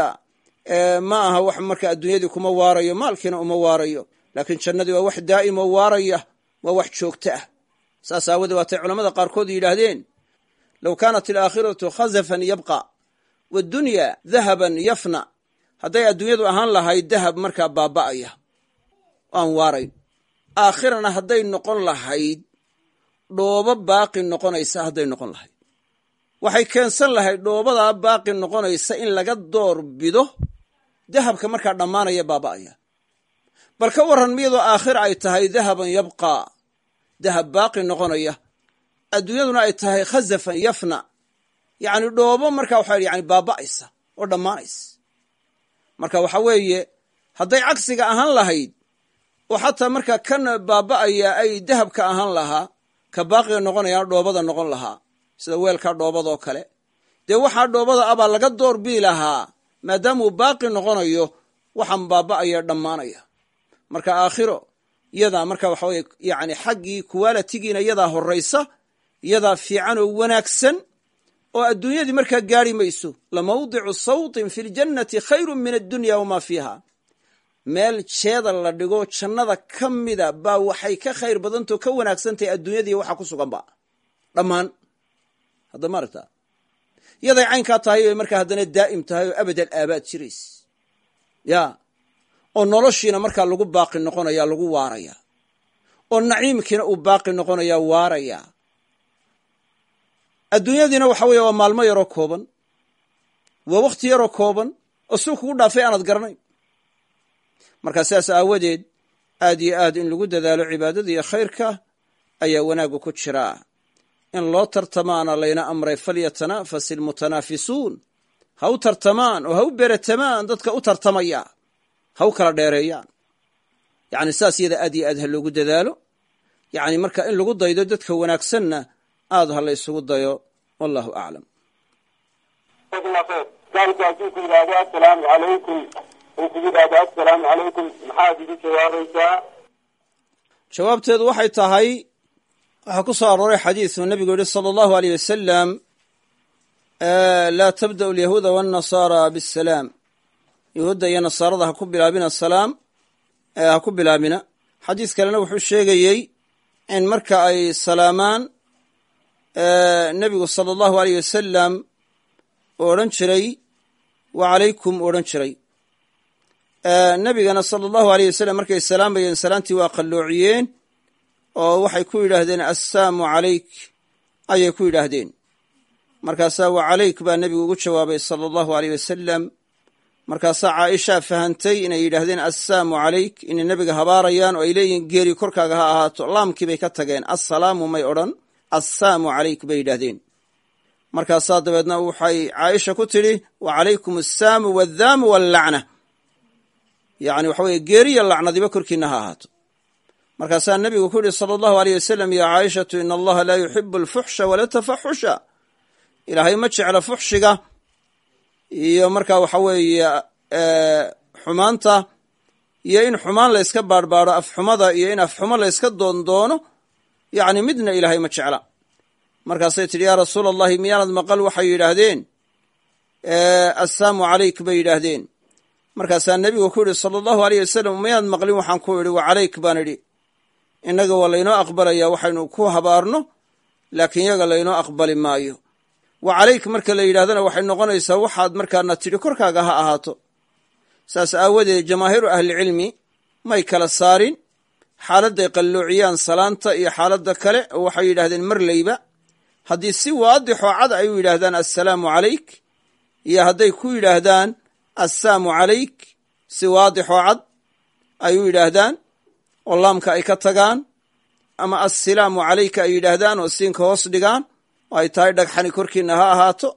ma aha wax marka adduunyadii kuma waarayo maalkiina uma waarayo laakiin jannadii waa wax daa'im oo waaraya waa wax joogto ah saas aawadee waatay culamada qaarkood yidhaahdeen low kaanat alaakhiratu khazafan yabqa waaddunya dahaban yafna hadday adduunyadu ahaan lahayd dahab markaa baaba'aya aan waarayn aakhirana hadday noqon lahayd dhoobo baaqi noqonaysa hadday noqon lahayd waxay keensan lahayd dhoobadaa baaqi noqonaysa in laga door bido dahabka markaa dhammaanaya baaba'aya bal ka warran miyadoo aakhira ay tahay dahaban yabqaa dahab baaqi noqonaya adduunyaduna ay tahay khazafan yafna yacni dhoobo marka waxa yani baaba'aysa oo dhammaanaysa marka waxa weeye hadday cagsiga ahaan lahayd oo xataa markaa kan baaba'aya ay dahabka ahaan lahaa ka baaqiga noqonayaan dhoobada noqon lahaa sida weelkaa dhoobadoo kale dee waxaa dhoobada abaa laga door bii lahaa maadaamuu baaqi noqonayo waxaan baaba'aya dhammaanaya marka aakhiro iyadaa marka waxa weye yani xaggii kuwalitigiina iyadaa horraysa iyadaa fiican oo wanaagsan oo adduunyadii markaa gaari mayso lamawdicu sawtin fi ljannati khayru min addunya wamaa fiiha meel jeeda la dhigo jannada ka mida baa waxay ka khayr badantao ka wanaagsantahay adduunyadii waxa ku suganba dhammaan hadda ma aragta iyaday caynkaa tahay bay markaa haddana daa'im tahay oo abadal aabaad jirays ya oo noloshiina markaa lagu baaqi noqonaya lagu waaraya oo naciimkiina uu baaqi noqonaya waaraya adduunyadiina waxa weeye waa maalmo yaroo kooban waa wakhti yaroo kooban oo suu kugu dhaafay aanad garanayn markaa sidaas aawadeed aad iyo aad in lagu dadaalo cibaadada iyo khayrka ayaa wanaaggu ku jiraa in loo tartamaana layna amray falyatanafas ilmutanaafisuun ha u tartamaan oo ha u beratamaan dadka u tartamaya ha u kala dheereeyaan yacni saas iyada aad iyo aad ha loogu dadaalo yacni marka in lagu daydo dadka wanaagsanna aad ha la ysugu dayo wallahu aclam kaalka hadduu ku yidhaahdo assalaamu calaykum uu ku yidhaahdo assalaamu calaykum maxaad igu jawaabaysaa jawaabteedu waxay tahay waxaa ku soo arooray xadiisu nebigu yihi sala allahu aleyh wasalam laa tabda'u alyahuuda waannasaara bisalaam yahuudda iyo nasaarada ha ku bilaabina salaam ha ku bilaabina xadiis kalena wuxuu sheegayey in marka ay salaamaan nebigu sala allahu aleyh wasalam oo odhan jiray wa calaykum odhan jiray nebigana sala allahu aleyh wasalam markay salaamayeen salaantii waa qalloociyeen oo waxay ku yidhaahdeen assaamu calayk ayay ku yidhaahdeen markaasaa wa calayk baa nebigu ugu jawaabay sala allahu aleyh wasalam markaasaa caaishaa fahantay inay yidhaahdeen assaamu calayk inay nebiga habaarayaan oo ay leeyihiin geeri korkaaga ha ahaato laamkii bay ka tageen assalaamu may odhan assaamu calayk bay yidhaahdeen markaasaa dabeedna waxay caaisha ku tidhi wa calaykum assaamu waddaamu wallacna yacni waxa weye geeriya lacnadiba korkiinna ha ahaato markaasaa nebigu ku yihi sala allahu aleyh wasalam ya caaishatu ina allaha laa yuxibu alfuxsha wala tafaxusha ilaahay ma jecla fuxshiga iyo markaa waxa weeye xumaanta iyo in xumaan la yska baarhbaadho afxumada iyo in afxumo la yska doondoono yacni midna ilaahay ma jecla markaasay tidhi yaa rasuula allahi miyaanad maqal waxay yidhaahdeen assaamu calayk bay yidhaahdeen markaasaa nebigu ku yidhi sala allahu aleyh wasalam miyaanad maqlin waxaan ku idhi wa calayk baan idhi innaga waa laynoo aqbalayaa waxaynu ku habaarno laakiin yaga laynoo aqbali maayo wa calayk marka la yidhahdana waxay noqonaysaa waxaad markaana tidhi korkaaga ha ahaato saas aawadeed jamaahiiru ahlicilmi may kala saarin xaaladday qalloociyaan salaanta iyo xaaladda kale oo waxay yidhahdeen marleyba haddii si waadixoo cad ay u yidhaahdaan assalaamu calayk iyo hadday ku yidhaahdaan assaamu calayk si waadixoo cad ay u yidhaahdaan oo laamka ay ka tagaan ama assalaamu calayka ay yidhaahdaan oo siinka hoos dhigaan oo ay tahay dhagxani korkiina ha ahaato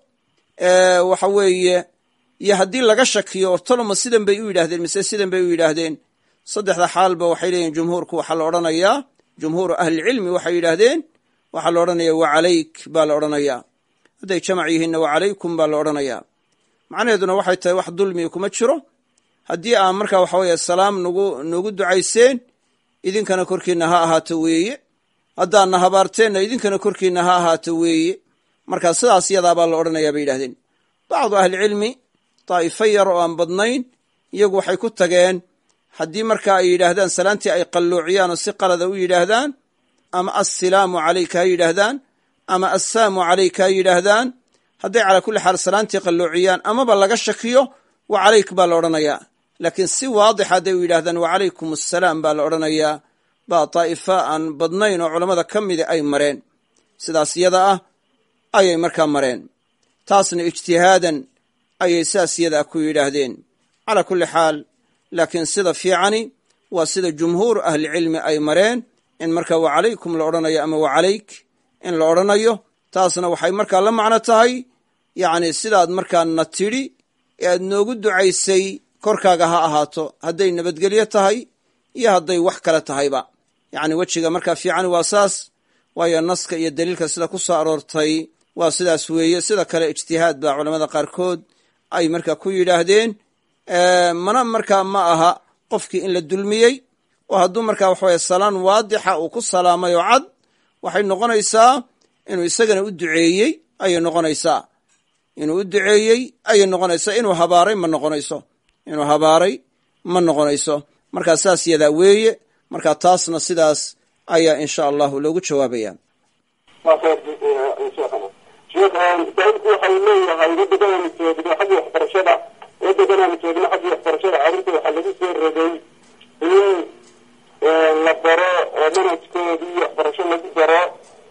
waxa weeye iyo haddii laga shakiyo ortoloma sidan bay u yidhahdeen mise sidan bay u yidhaahdeen saddexda xaalba waxay leeyihin jumhuurku waxaa la odhanayaa jumhuuru ahlicilmi waxay yidhaahdeen waxaa la odhanaya wa calayk baa la odhanayaa hadday jamac yihiinna wa calaykum baa la odhanayaa macnaheeduna waxay tahay wax dulmiga kuma jiro haddii aan markaa waxa weeye salaam nagu nagu ducayseen idinkana korkiinna ha ahaato weeye haddaadna habaarteenna idinkana korkiinna ha ahaato weeye markaa sidaas yadaabaa la odhanayaa bay yidhahdeen bacdu ahlicilmi daa'ifo yar oo aan badnayn iyagu waxay ku tageen haddii markaa ay yidhaahdaan salaantii ay qalloociyaan oo si qalada u yidhaahdaan ama assalaamu calayka ha yidhaahdaan ama assaamu calayka ha yidhaahdaan hadday calaa kulli xaal salaantii qalloociyaan amaba laga shakiyo wa calayk baa la odhanayaa laakiin si waadix hadday u yidhahdaan wa calaykum assalaam baa la odhanayaa baa daa'ifa aan badnayn oo culammada ka mida ay mareen sidaas yada ah ayay markaa mareen taasna ijtihaadan ayay saas yada ah ku yidhaahdeen calaa kulli xaal laakiin sida fiicani waa sida jumhuuru ahlicilmi ay mareen in markaa wa calaykum la odhanayo ama wa calayk in la odhanayo taasna waxay markaa la macno tahay yacni sidaad markaana tidhi ee aad noogu ducaysay korkaaga ha ahaato hadday nabadgelyo tahay iyo hadday wax kale tahayba yacni wejiga markaa fiicani waa saas waayo naska iyo daliilka sida ku soo aroortay waa sidaas weeye sida kale ijtihaad baa culamada qaarkood ay markaa ku yidhaahdeen mana markaa ma aha qofkii in la dulmiyey oo hadduu markaa waxaweye salaan waadixa uu ku salaamay oo cad waxay noqonaysaa inuu isagana u duceeyey ayay noqonaysaa inuu u duceeyey ayay noqonaysaa inuu habaaray ma noqonayso inuu habaaray ma noqonayso markaa saas yadaa weeye markaa taasna sidaas ayaa insha allahu loogu jawaabaya sheekh saaiilku waxa uu leeyahay waddankanaanu joogno xagga waxbarashada waddankanaanu joogno xagga waxbarashada carruurta waxaa lagu soo rogay in la baro oo manhajkoodii waxbarasho lagu daro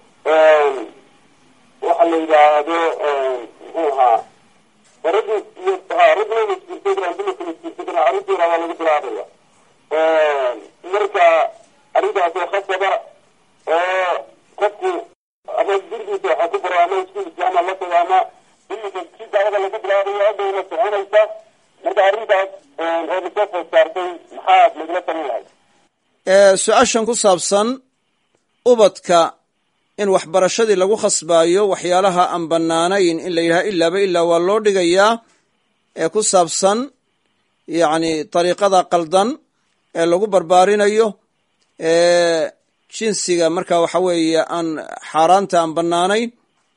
waxa la yidhaahdo muxuu ahaa raggu iyo ragguna maskuultagran dumarka maskuultagran carruurta yaraa waa lagu bilaabaya marka arrintaasoo khasaba oo qofku ama gurigiisa waxaa ku baro ama iskuulkiisa ama la tago ama iminka si daawada lagu bilaabayo hadhowna soconaysa marka arrintaas oo lasoo food saartay maxaad nagula talin lahay su-aashan ku saabsan ubadka in waxbarashadii lagu khasbaayo waxyaalaha aan bannaanayn in la yidhaha ilaaba ilaa waa loo dhigayaa ee ku saabsan yacni dariiqada qaldan ee lagu barbaarinayo jinsiga marka waxa weeye aan xaaraanta aan bannaanayn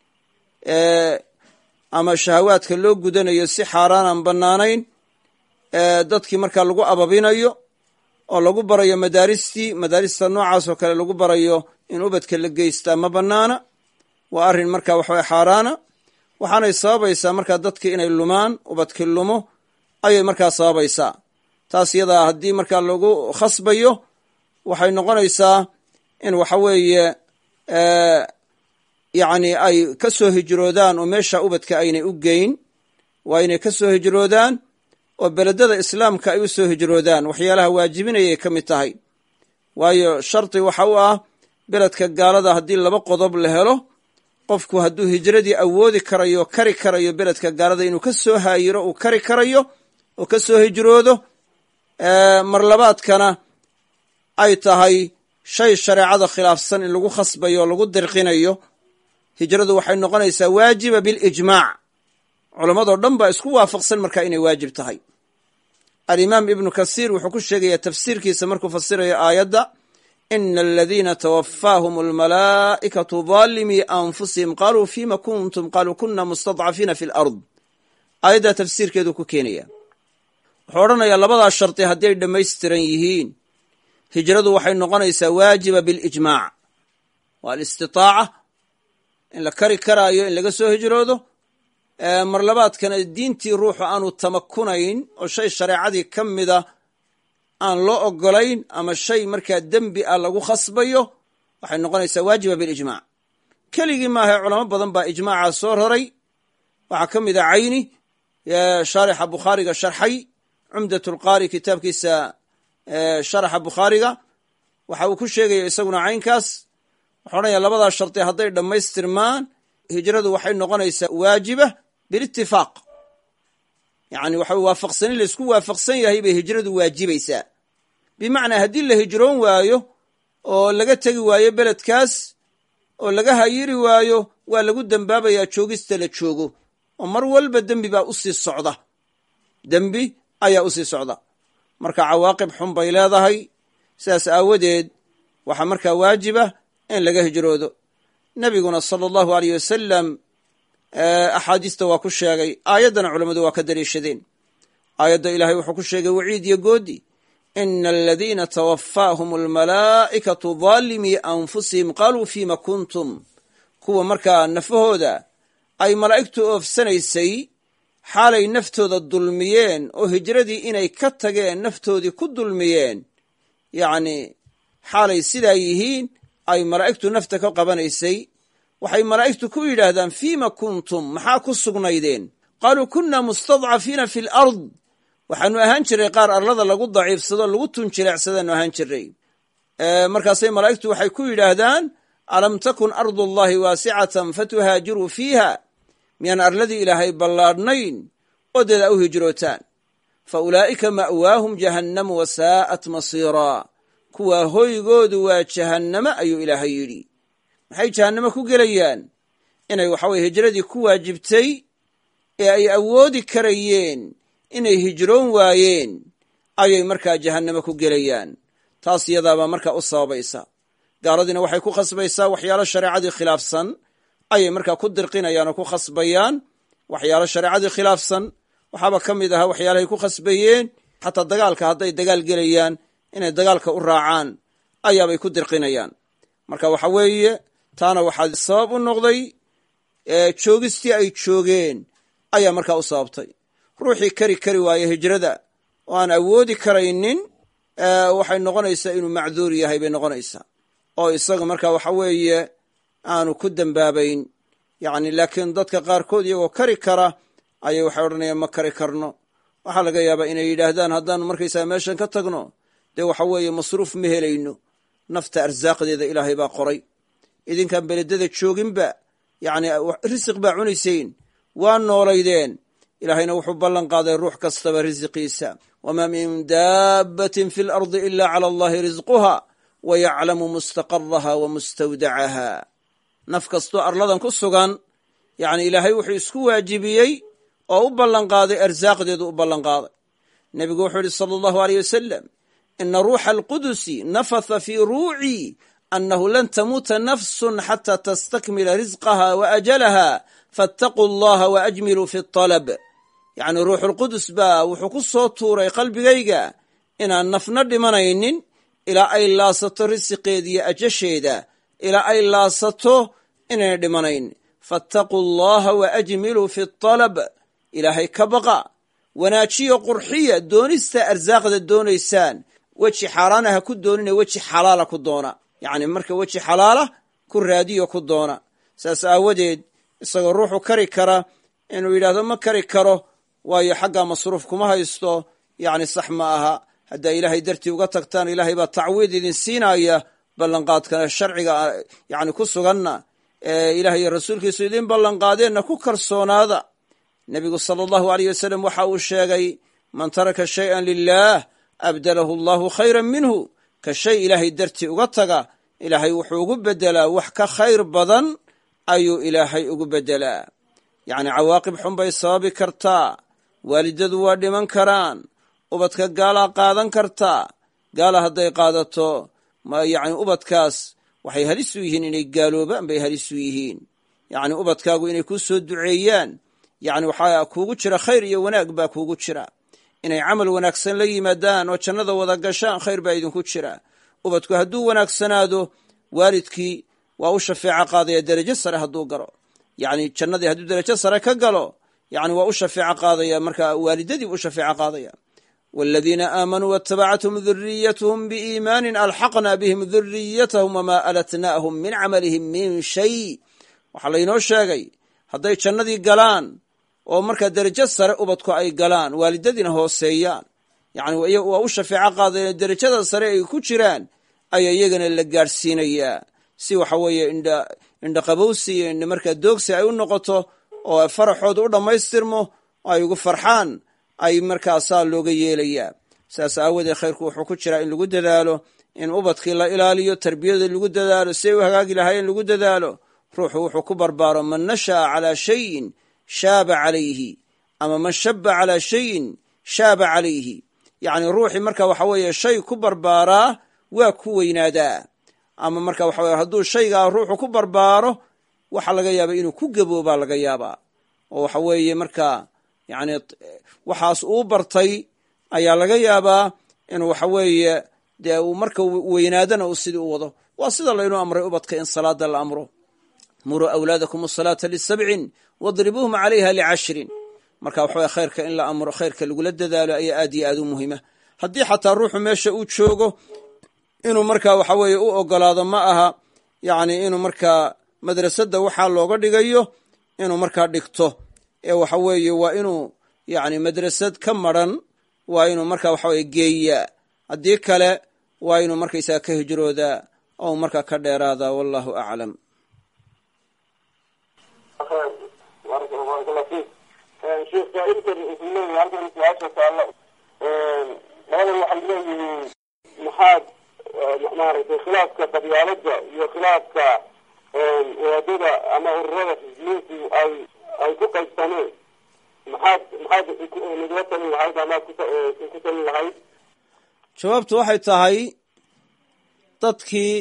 ama shahawaadka loo gudanayo si xaaraan aan bannaanayn dadkii marka lagu ababinayo oo lagu barayo madaaristii madaarista noocaas oo kale lagu barayo in ubadka la geystaa ma bannaana waa arrin marka waxaweye xaaraana waxaanay sababaysaa markaa dadkii inay lumaan ubadkii lumo ayay markaa sababaysaa taas iyadaa haddii markaa lagu khasbayo waxay noqonaysaa in waxa weeye yacni ay ka soo hijroodaan oo meesha ubadka aynay u geyn waa inay ka soo hijroodaan oo beledada islaamka ay u soo hijroodaan waxyaalaha waajibinayay ka mid tahay waayo shardi waxa u ah beledka gaalada haddii laba qodob la helo qofku hadduu hijradii awoodi karayo kari karayo beledka gaalada inuu ka soo haayiro uu kari karayo oo ka soo hijroodo marlabaadkana ay tahay shay shareecada khilaafsan in lagu khasbayo o lagu dirqinayo hijradu waxay noqonaysaa waajiba bilijmaac culammadoo dhan baa isku waafaqsan markaa inay waajib tahay alimaam ibnu kasiir wuxuu ku sheegayaa tafsiirkiisa markuu fasirayo aayadda ina aladiina twafaahum almalaa'ikatu daalimii anfusihim qaaluu fima kuntum qaaluu kuna mustadcafiina fi lard aayaddaa tafsiirkeedu ku keenaya wuxuu odhanayaa labadaa shardi haddii ay dhammaystiran yihiin hijradu waxay noqonaysaa waajiba bilijmaac waa alistitaaca in la kari karaayo in laga soo hijroodo mar labaadkana diintii ruuxu aanu tamakunayn oo shay shareecadii ka mida aan loo ogolayn ama shay markaa dembi ah lagu khasbayo waxay noqonaysaa waajiba bilijmac keligii maahae culamo badan baa ijmaacaa soo roray waxaa ka mid a cayni shaarixa bukhaariga sharxay cumdat lqaari kitaabkiisa sharaxa bukhaariga waxa uu ku sheegaya isaguna caynkaas wuxuu odhanaya labadaa shardi hadday dhammaystirmaan hijradu waxay noqonaysaa waajiba bilitifaaq yani waxa waafaqsanin laysku waafaqsan yahay bay hijradu waajibaysaa bimacnaa haddii la hijroon waayo oo laga tegi waayo beledkaas oo laga hayiri waayo waa lagu dembaabayaa joogista la joogo oo mar walba dembi baa usii socda dembi ayaa usii socda marka cawaaqib xun bay leedahay sidaas aawadeed waxaa markaa waajiba in laga hijroodo nebiguna sala allahu aleyh wasalam axaadiista waa ku sheegay aayaddana culammadu waa ka daliishadeen aayadda ilaahay wuxuu ku sheegay waciid iyo goodi ina aladiina tawaffaahum almalaa'ikatu daalimii anfusihim qaaluu fiima kuntum kuwa markaa nafahooda ay malaa'igtu oofsanaysay xaalay naftooda dulmiyeen oo hijradii inay ka tageen naftoodii ku dulmiyeen yacni xaalay sidaa yihiin ay malaa'igtu nafta ka qabanaysay waxay malaa'igtu ku yidhaahdaan fiima kuntum maxaa ku sugnaydeen qaaluu kunna mustadcafiina fi alard waxaanu ahaan jiray qaar arlada lagu daciifsado lagu tunjileecsadaanu ahaan jiray markaasay malaa'igtu waxay ku yidhaahdaan alam takun ardu allahi waasicatan fatuhaajiruu fiiha miyaan arladii ilaahay ballaadhnayn oo deed a u hijrootaan fa ulaa'ika ma'waahum jahannamu wasaa'at masiiraa kuwaa hoygoodu waa jahannamo ayuu ilaahay yidhi maxay jahannamo ku gelayaan inay waxaweye hijradii ku waajibtay ee ay awoodi karayeen inay hijroon waayeen ayay markaa jahannamo ku gelayaan taas iyadaabaa markaa u sababaysa gaaladiina waxay ku khasbaysaa waxyaalo shareecadii khilaafsan ayay markaa ku dirqinayaan oo ku khasbayaan waxyaalo shareecadii khilaafsan waxaaba ka mid ahaa waxyaalahay ku khasbayeen xataa dagaalka hadday dagaal gelayaan inay dagaalka u raacaan ayaabay ku dirqinayaan marka waxa weeye taana waxaa sabab u noqday joogistii ay joogeen ayaa markaa u sababtay ruuxii kari kari waaye hijrada oo aan awoodi karaynin waxay noqonaysaa inuu macduur yahay bay noqonaysaa oo isaga marka waxa weeye aanu ku dembaabayn yacni laakiin dadka qaarkood iyagoo kari kara ayay waxay odhanayaan ma kari karno waxaa laga yaabaa inay yidhaahdaan haddaanu markaysaga meeshan ka tagno dee waxa weeye masruuf ma helayno nafta arsaaqdeeda ilaahay baa qoray idinkaan beledada jooginba yacni risiq baa cunayseen waa noolaydeen ilaahayna wuxuu ballan qaaday ruux kastaba risiqiisa wamaa min daabbatin fi lardi ila cala allahi risquha wa yaclamu mustaqaraha wa mustawdacaha naf kastoo arladan ku sugan yacni ilaahay wuxuu isku waajibiyey oo u ballanqaaday arsaaqdeedu u ballanqaaday nebigu wuxuu yidhi sala allahu aleyh wasalam ina ruuxa alqudusi nafatha fii ruucii annahu lan tamuuta nafsun xata tastakmila risqaha wa ajalaha faataquu allaha wa ajmiluu fi alab yacni ruuxulqudus baa wuxuu ku soo tuuray qalbigayga inaan nafna dhimanaynin ilaa ay laasato risiqeeda iyo ajasheeda ilaa ay laasato inayna dhimanayn faataquu allaha wa ajmiluu fi alab ilaahay ka baqa wanaajiyo qurxiya doonista arsaaqda doonaysaan weji xaaraana ha ku doonina weji xalaala ku doona yacni marka weji xalaala ku raadiyo ku doona saas aawadeed isagoo ruuxu kari kara inuu yidhaahdo ma kari karo waayo xaggaa masruuf kuma haysto yacni sax ma aha haddaa ilaahay dartii uga tagtaan ilaahay baa tacwiid idin siinaya ballanqaadkana sharciga yacni ku suganna ee ilaah iyo rasuulkiisu idin ballanqaadeenna ku kalsoonaada nebigu sala allahu aleyh wasalam waxa uu sheegay man taraka shayan lilaah abdalahu allahu khayran minhu ka shay ilaahay dartii uga taga ilaahay wuxuu ugu beddelaa wax ka khayr badan ayuu ilaahay ugu beddelaa yacni cawaaqib xun bay sababi kartaa waalidadu waa dhiman karaan ubadka gaalaa qaadan kartaa gaala hadday qaadato yacni ubadkaas waxay halis u yihiin inay gaaloobaan bay halis u yihiin yacni ubadkaagu inay kuu soo duceeyaan yacni waxaa kuugu jira khayr iyo wanaag baa kuugu jira inay camal wanaagsan la yimaadaan oo jannada wada gashaan khayr baa idinku jira ubadku hadduu wanaagsanaado waalidkii waa u shafeeco qaadaya derajo sare hadduu galo yacni jannadii hadduu derajo sare ka galo yacni waa u shafeeco qaadaya marka waalidadii u shafeeco qaadaya والذيina آamanوu واتبعتهم ذuriyتهم بإيmاn alxaqna bهm ذuriyتهم وma alatnاهم min cmlهم min shay waxaa laynoo sheegay hadday jannadii galaan oo markaa derajo sare ubadku ay galaan waalidadiina hooseeyaan yani waa u shafeeco qaadaya derajada sare ay ku jiraan ayaa iyagana la gaadhsiinayaa si waxa weeye indhaqabowsi iyo indha markaa doogsi ay u noqoto oo faraxooda u dhammaystirmo ay ugu farxaan ay markaasaa looga yeelayaa saas aawadeed khayrku wuxuu ku jiraa in lagu dadaalo in ubadkii la ilaaliyo tarbiyada lagu dadaalo siday u hagaagi lahaayeen lagu dadaalo ruuxu wuxuu ku barbaaro man nasha'a calaa shayin shaaba calayhi ama man shaba calaa shayin shaaba calayhi yacni ruuxii marka waxa weeye shay ku barbaaraa waa ku weynaadaa ama marka waxa weye hadduu shaygaa ruuxu ku barbaaro waxaa laga yaabaa inuu ku gaboobaa laga yaabaa oo waxa weeye marka yacni waxaas uu bartay ayaa laga yaabaa inuu waxa weeye dee uu marka weynaadana uu sidii u wado waa sida laynuu amray ubadka in salaada la amro muruu awlaadakum asalaata lisabcin wadribuuhum calayha licashrin marka waxaweye khayrka in la amro khayrka lagula dadaalo ayaa aad iyo aad u muhiima haddii xataa ruuxu meesha uu joogo inuu marka waxa weeye u ogolaado ma aha yacni inuu markaa madrasadda waxaa looga dhigayo inuu markaa dhigto ee waxa weeye waa inuu yacni madrasad ka maran waa inuu marka waxa weye geeyaa haddii kale waa inuu markaysaga ka hijroodaa oo markaa ka dheeraadaa wallahu aclam barakallah fiik sheekh saa-ilkan wuxuu leeyahay halkan su-aasha taalla labadan waxay leeyihiin maxaad maaragtay khilaafka qabyaalada iyo khilaafka wadaadada ama ururada xisbiyiintu ay ay ku qaybsameen maxaad maxaad nagula talin lahayd amaad ku talin lahayd jawaabtu waxay tahay dadkii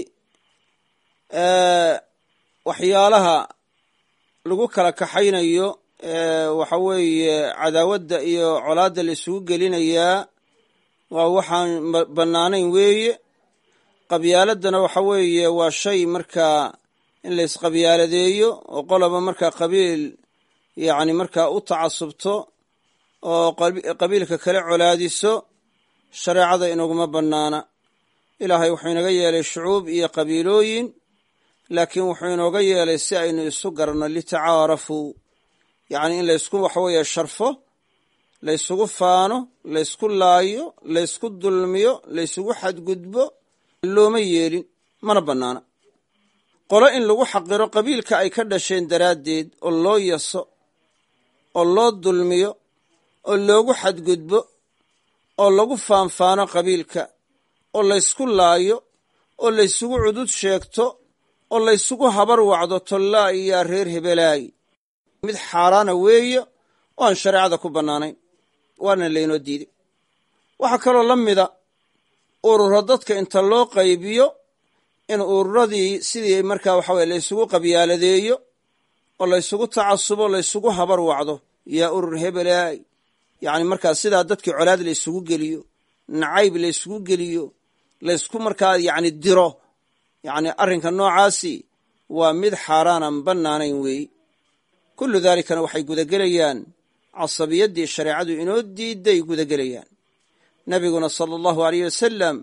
waxyaalaha lagu kala kaxaynayo waxa weeye cadaawadda iyo colaadda la isugu gelinayaa waa waxaan bannaanayn weeye qabyaaladana waxa weeye waa shay markaa in la isqabyaaladeeyo oo qoloba markaa qabiil yacni markaa u tacasubto oo qabiilka kale colaadiso shareecada inaguma bannaana ilaahay wuxuu inaga yeelay shucuub iyo qabiilooyin laakiin wuxuu inooga yeelay si aynu isu garanno litacaarafuu yacni in laysku waxaweeye sharfo laysugu faano laysku laayo laysku dulmiyo laysugu xadgudbo looma yeelin mana bannaana qolo in lagu xaqiro qabiilka ay ka dhasheen daraaddeed oo loo yaso oo loo dulmiyo oo loogu xadgudbo oo lagu faanfaano qabiilka oo laysku laayo oo laysugu cudud sheegto oo laysugu habar wacdo tollaa iyaa reer hebelaay mid xaaraana weeye oo aan shareecada ku bannaanayn waana laynoo diiday waxaa kaloo la mida ururo dadka inta loo qaybiyo in ururadii sidii markaa waxa weye laysugu qabyaaladeeyo oo laysugu tacasubo laysugu habar wacdo yaa urur hebelaay yacni markaa sidaa dadkii colaad laysugu geliyo nacayb laysugu geliyo laysku markaa yacni diro yacni arrinka noocaasi waa mid xaaraanan bannaanayn weeye kullu daalikana waxay gudagelayaan casabiyaddii shareecadu inoo diidday gudagelayaan nebiguna sala allahu aleyh wasalam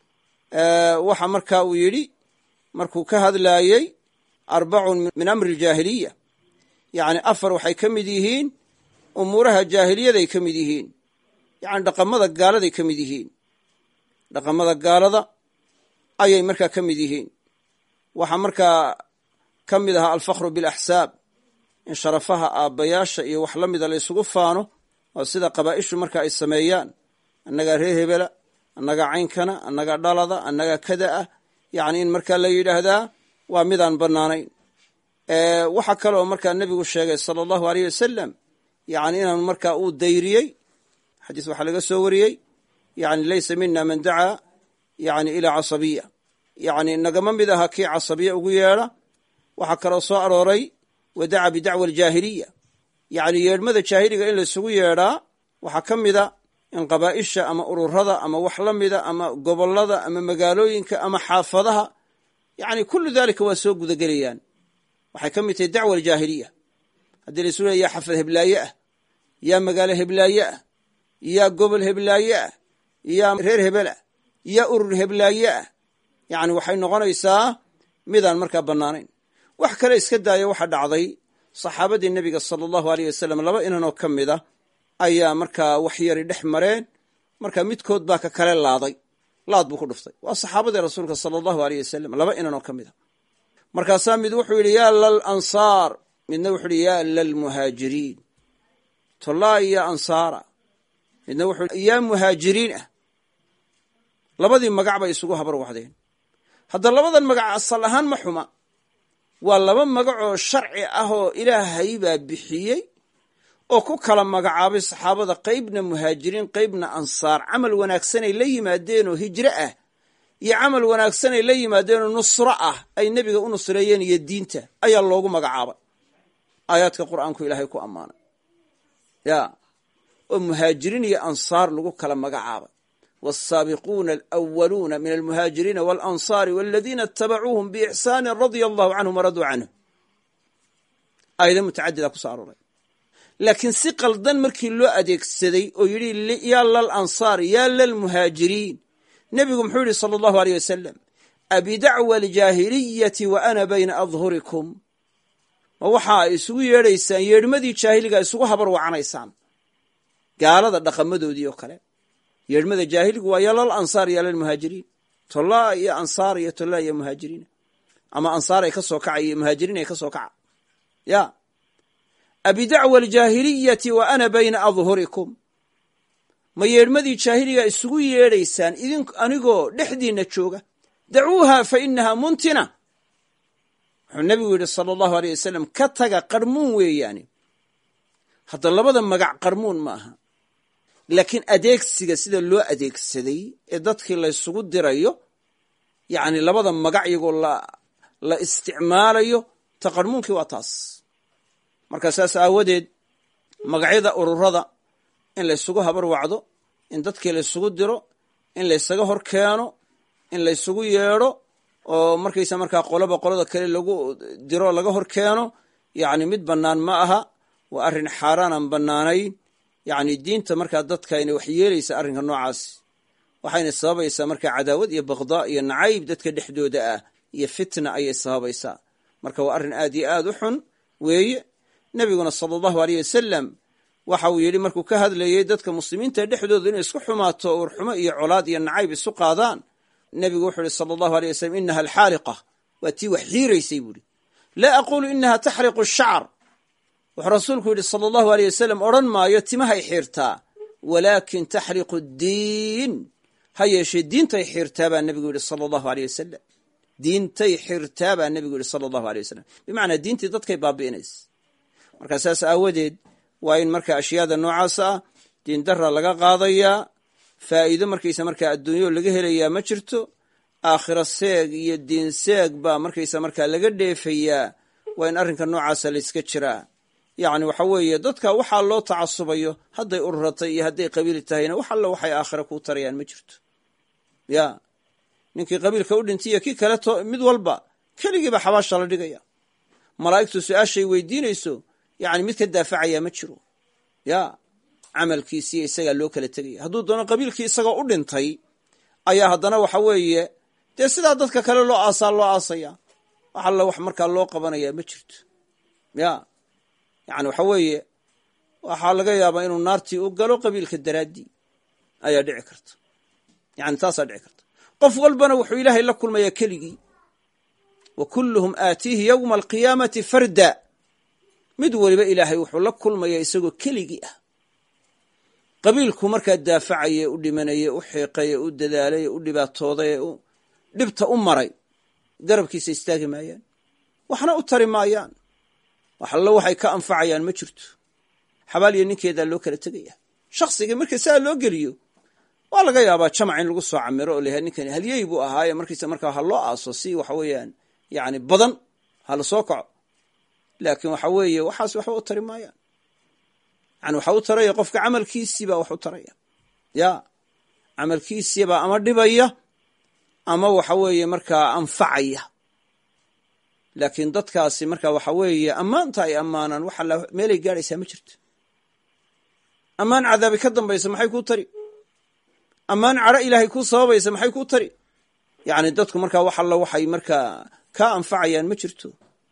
waxa markaa uu yidhi markuu ka hadlaayey arbacun min amri aljaahiliya yacni afar waxay ka mid yihiin umuuraha jaahiliyaday ka mid yihiin yacni dhaqamada gaaladay ka mid yihiin dhaqamada gaalada ayay markaa ka mid yihiin waxaa markaa ka mid ahaa alfakhru bilaxsaab in sharafaha aabbayaasha iyo wax la mida laysugu faano oo sida qabaa'ishu marka ay sameeyaan annagaa reer hebela annagaa caynkana annagaa dhalada annagaa kada ah yacni in markaa la yidhaahdaa waa midaan bannaanayn waxaa kaloo markaa nebigu sheegay sala allahu aleyh wasalam yacni inaan markaa uu dayriyey xadiis waxaa laga soo wariyey yani laysa mina man dacaa yani ilaa casabiya yacni nagama mid aha kii casabiya ugu yeedha waxaa kaloo soo arooray wa daca bidacwa aljaahiliya yacni yeedhmada jaahiliga in laysugu yeedhaa waxaa ka mida in qabaa'isha ama ururada ama wax la mida ama gobollada ama magaalooyinka ama xaafadaha yacni kullu daalika waa soo gudagelayaan waxay ka mid tahay dacwa aljaahiliya haddii la isu leeya yaa xafad heblaaye ah yaa magaalo heblaaye ah yaa gobol heblaaye ah yaa reer hebel ah yaa urur heblaaye ah yacni waxay noqonaysaa midaan markaa bannaanayn wax kale iska daaya waxaa dhacday saxaabadii nebiga sala allahu aleyh wasalam laba inanoo ka mid a ayaa markaa waxyari dhex mareen marka midkood baa ka kale laaday laad buu ku dhuftay waa saxaabadii rasuulka sala allahu aleyh wasalam laba inanoo ka mid a markaasaa mid wuxuu yidhi yaa lal ansaar midna wuxuu yidhi yaa lalmuhaajiriin tollaa iyo ansaara midna wuxuu yaa muhaajiriin ah labadii magac bay isugu habar wacdeen hadda labadan magac asal ahaan ma xuma waa laba magacoo sharci ah oo ilaahay baa bixiyey oo ku kala magacaabay saxaabada qaybna muhaajiriin qaybna ansaar camal wanaagsanay la yimaadeenoo hijro ah iyo camal wanaagsanay la yimaadeenoo nusro ah ay nebiga u nusreeyeen iyo diinta ayaa loogu magacaabay aayaadka qur'aanku ilaahay ku ammaanay ya oo muhaajiriin iyo ansaar lagu kala magacaabay والsaabiquuna alأwaluuna min almuhaajiriina waاlanصaari waladiina اtabacuuhum biixsaani radia allahu canhum waraduu canhu aayado mutacadida ku so arooray laakiin si qaldan markii loo adeegsaday oo yidhi yaa lal ansaar yaa lalmuhaajiriin nebigu muxuu yidhi salى allahu aleyh wasalam abidacwa aljaahiliyati wa ana bayna adhurikum ma waxa ay isugu yeedhaysaan yeedhmadii jaahiliga isugu habar wacanaysaan gaalada dhaqamadoodii oo kale yeedhmada jaahiligu waa yalal ansaar yalal muhaajiriin tollaa iyo ansaar iyo tollaa iyo muhaajiriina ama ansaar ay ka soo kaca iyo muhaajiriin ay ka soo kaca ya abidacwa aljaahiliyati wa ana bayna adhurikum ma yeedhmadii jaahiliga isugu yeedhaysaan idin anigoo dhexdiinna jooga dacuuha fa inaha muntina wuxuu nebigu yidhi sala allahu aleyh wasalam ka taga qarmuun weeyaani hadda labada magac qarmuun ma aha laakiin adeegsiga sida loo adeegsaday ee dadkii laysugu dirayo yacni labada magac iyagoo la isticmaalayo taqarmuunkii waa taas marka saas aawadeed magacyada ururada in laysugu habar wacdo in dadkii laysugu diro in laysaga hor keeno in laysugu yeedho oo markaysa markaa qoloba qolada kale lagu diro laga hor keeno yacni mid bannaan ma aha waa arrin xaaraanaan bannaanayn yacni diinta markaa dadkayna wax yeelaysa arrinka noocaas waxayna sababaysaa markaa cadaawad iyo bakdaa iyo nacayb dadka dhexdooda ah iyo fitna ayay sababaysaa marka waa arrin aad iyo aad u xun weeye nebiguna sala allahu aleyh wasalam waxa uu yidhi markuu ka hadlayey dadka muslimiinta dhexdooda inay isku xumaato uurxumo iyo colaad iyo nacayb isu qaadaan nebigu wuxuu yihi sala allahu aleyh wasalam inaha alxaaliqa waa tii wax xiiraysay buuhi laa aquulu inaha taxriqu shacr wuxuu rasuulku yidhi sala allahu aleyh wasalam odhan maayo timahay xiirtaa walaakin taxriqu ddiin ha yeeshee diintay xirtaa baa nebigu yidhi sala allahu aleyh wasalam diintay xirtaa baa nebigu yidhi sala allahu aleyh wasalam bimacnaa diintii dadkay baabi'inaysa marka saas aawadeed waa in marka ashyaada noocaas ah diindara laga qaadayaa faa'iido markaysa markaa adduunyo laga helayaa ma jirto aakhiro seeg iyo diin seeg baa markaysa markaa laga dheefayaa waa in arrinka noocaasa layska jiraa yacni waxa weeye dadka waxaa loo tacasubayo hadday ururatay iyo hadday qabiil tahayna wax alla waxay aakhira kuu tarayaan ma jirto ya ninkii qabiilka u dhintay iyo kii kale to mid walba keligiiba xabaasha la dhigaya malaa'igtu su-aashay weydiinayso yacni mid ka daafacaya ma jiro ya camalkiisiiyo isagaa loo kala tegaya hadduu doono qabiilkii isagoo u dhintay ayaa haddana waxa weeye dee sidaa dadka kale loo aasaa loo aasaya wax alla wax markaa loo qabanaya ma jirto ya yani waxa weeye waxaa laga yaabaa inuu naartii u galo qabiilka daraaddii ayaa dhici karta yani taasaa dhici karta qof walbana wuxuu ilaahay la kulmayaa keligii wa kulluhum aatiihi yowma alqiyaamati farda mid weliba ilaahay wuxuu la kulmayaa isagoo keligii ah qabiilku markaa daafacaya u dhimanaya u xiiqaya u dadaalaya u dhibaatooday u dhibta u maray garabkiisa istaagi maayaan waxna u tari maayaan wax allo waxay ka anfacayaan ma jirto xabaal iyo ninkeedaa loo kala tegaya shakhsigii marka saa loo geliyo waa laga yaabaa jamac in lagu soo camiro oo layahay ninkani halyey buu ahaaye markiisa markaa ha loo aaso si waxa weeyaan yani badan ha la soo kaco laakiin waxa weeye waxaas waxba u tari maayaan yani waxa u taraya qofka camalkiisiibaa wax u taraya ya camalkiisiibaa ama dhibaya ama waxa weeye markaa anfacaya laakiin dadkaasi marka waxa weeye ammaanta ay ammaanaan waxa meelay gaadhaysaa ma jirto ammaan cadaabi ka dambaysa maxay kuu tari ammaan cadho ilaahay kuu sababaysa maxay kuu tari yacni dadku markaa wax alla waxay markaa kaa anfacayaan ma jirto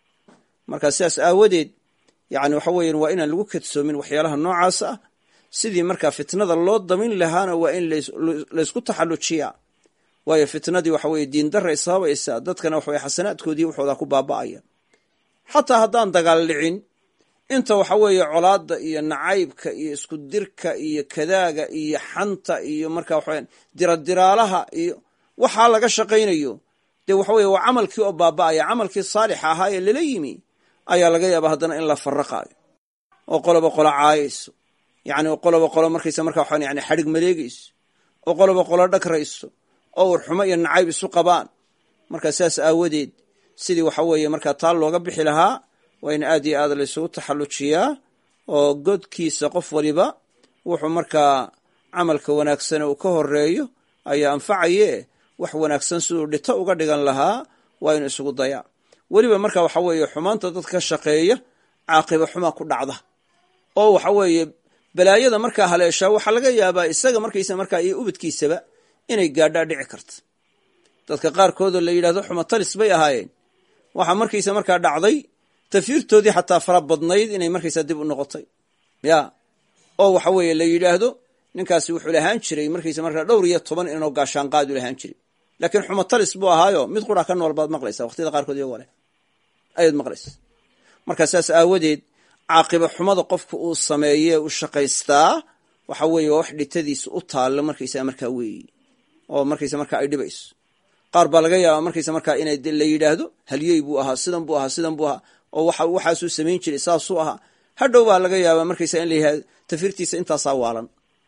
marka sidaas aawadeed yani waxa weyan waa inaan lagu kadsoomin waxyaalaha noocaas ah sidii markaa fitnada loo damin lahaana waa in laysku taxallujiyaa waayo fitnadii waxa weye diindaray sababaysaa dadkana waxaweye xasanaadkoodii waxoodaa ku baaba'aya xataa haddaan dagaal dhicin inta waxa weeye colaadda iyo nacaybka iyo isku dirka iyo kadaaga iyo xanta iyo marka waxawe diradiraalaha iyo waxaa laga shaqaynayo dee waxa weye waa camalkii oo baaba'aya camalkii saalixa ahaa ee lala yimi ayaa laga yaaba haddana in la faraqaayo oo qoloba qolo caayayso yani qoloba qolo markaysa marka waxaan yani xadhig maleegayso oo qoloba qolo dhagrayso oo warxumo iyo nacayb isu qabaan marka sidaas aawadeed sidii waxa weeye markaa taa looga bixi lahaa waa in aad iyo aad laysugu taxallujiyaa oo godkiisa qof waliba wuxuu markaa camalka wanaagsane uu ka horeeyo ayaa anfacaye wax wanaagsan siduu dhito uga dhigan lahaa waa inu isugu dayaa weliba marka waxa weeye xumaanta dadka ka shaqeeya caaqiba xumaa ku dhacda oo waxa weeye balaayada markaa haleeshaa waxaa laga yaabaa isaga markaysa markaa iyo ubadkiisaba inay gaadhaa dhici karta dadka qaarkoodoo la yidhahdo xumatalis bay ahaayeen waxaa markaysa markaa dhacday tafiirtoodii xataa fara badnayd inay markaysaa dib u noqotay ya oo waxa weeye la yidhaahdo ninkaasi wuxuu lahaan jiray markaysa markaa dhowr iyo toban inoo gaashaanqaadu lahaan jiray laakiin xumatalis buu ahaayo mid qura ka nool baad maqlaysa waqtiyada qaarkood iyagoo leh ayaad maqlaysa marka saas aawadeed caaqiba xumada qofka uu sameeye u shaqaystaa waxa weeye waa wax dhitadiisa u taallo markaysaa markaa weeyi oo markaysa markaa ay dhibayso qaar baa laga yaabaa markaysa markaa ina la yidhaahdo halyey buu ahaa sidan buu ahaa sidan buu ahaa oo waxaasuu samayn jiray saasuu ahaa hadhow baa laga yaabaa markaysa in la yihahdo tafirtiisa intaasaa waalan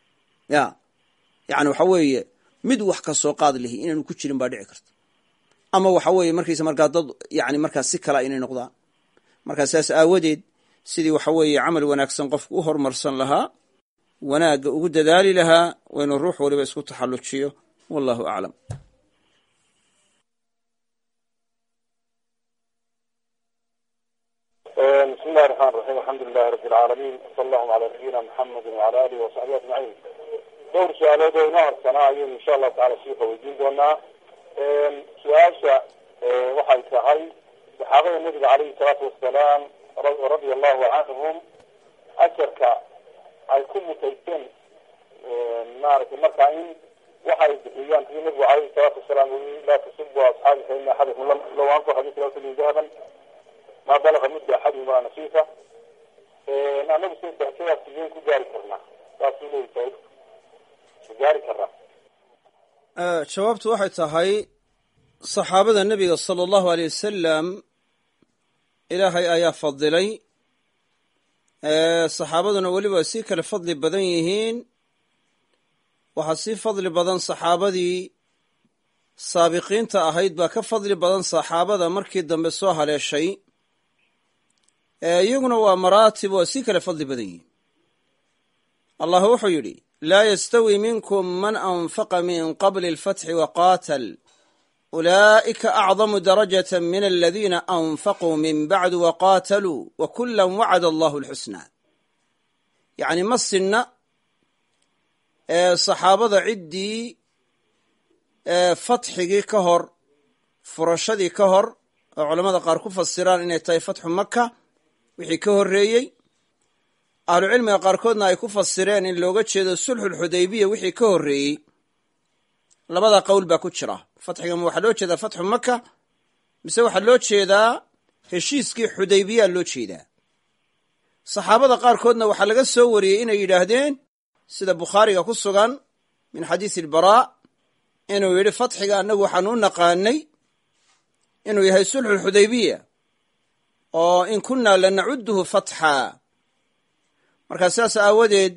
ya yani waxa weeye mid wax ka soo qaad lihi inaanu ku jirin baa dhici karta ama waxa weeye markaysa markaa dad yani markaa si kala inay noqdaan markaa saas aawadeed sidii waxa weeye camal wanaagsan qofku u hormarsan lahaa wanaagga ugu dadaali lahaa waa inuu ruux waliba isku taxallujiyo wallahu aclam بسم الله الرحمن الرحيم الحمد لله رب العالمين وصلى الله على نبينا محمد وعلى اله وصحبه اجمعين dhowr su-aalood oo inoo harsanaa ayaynu insha allahu tacala shiika weydiin doonaa su-aasha waxay tahay saxaabada nabiga caleyhi salaatu wasalaam radia allahu canhum ajarka ay ku mutaysteen maaragtay markaa in waxay bixiyaan sidii nabigu caleyhi salaatu wasalaam ui laa tasubu asxaabi fa ina axadakum law anfaqa mithla uxudin dahaban ma balaga mudda axadihima nasiifa anagu si darajadaas sideen ku gaari karnaa saasuu leeyahay gaari karnaa jawaabtu waxay tahay saxaabada nebiga sala allahu aleyh wasalam ilaahay ayaa fadilay saxaabaduna weliba sii kale fadli badan yihiin waxaa sii fadli badan saxaabadii saabiqiinta ahayd baa ka fadli badan saxaabada markii dambe soo haleeshay iyaguna waa maraatib waa sii kale fadli badan yihiin allah wuxuu yidhi laa yastawi minkum man anfaqa min qabli alfatxi waqaatal ulaa'ika acdamu darajata min aladiina anfaquu min bacdu waqaataluu wa kulan wacada allahu alxusnaa yacni ma sinna saxaabada ciddii fatxigii ka hor furashadii ka hor oo culamada qaar ku fasiraan inay tahay fatxu maka wixii ka horreeyey ahlucilmiga qaarkoodna ay ku fasireen in looga jeedo sulxulxudaybiya wixii ka horreeyey labada qowl baa ku jira fatxiga ma waxaa loo jeedaa fatxu maka mise waxaa loo jeedaa heshiiskii xudaybiyaa loo jeedaa saxaabada qaarkoodna waxaa laga soo wariyey inay yidhaahdeen sida bukhaariga ku sugan min xadiisi albaraa inuu yidhi fatxiga annagu waxaan u naqaanay inuu yahay sulxulxudaybiya oo in kunnaa lanacuduhu fatxa markaa sidaas aawadeed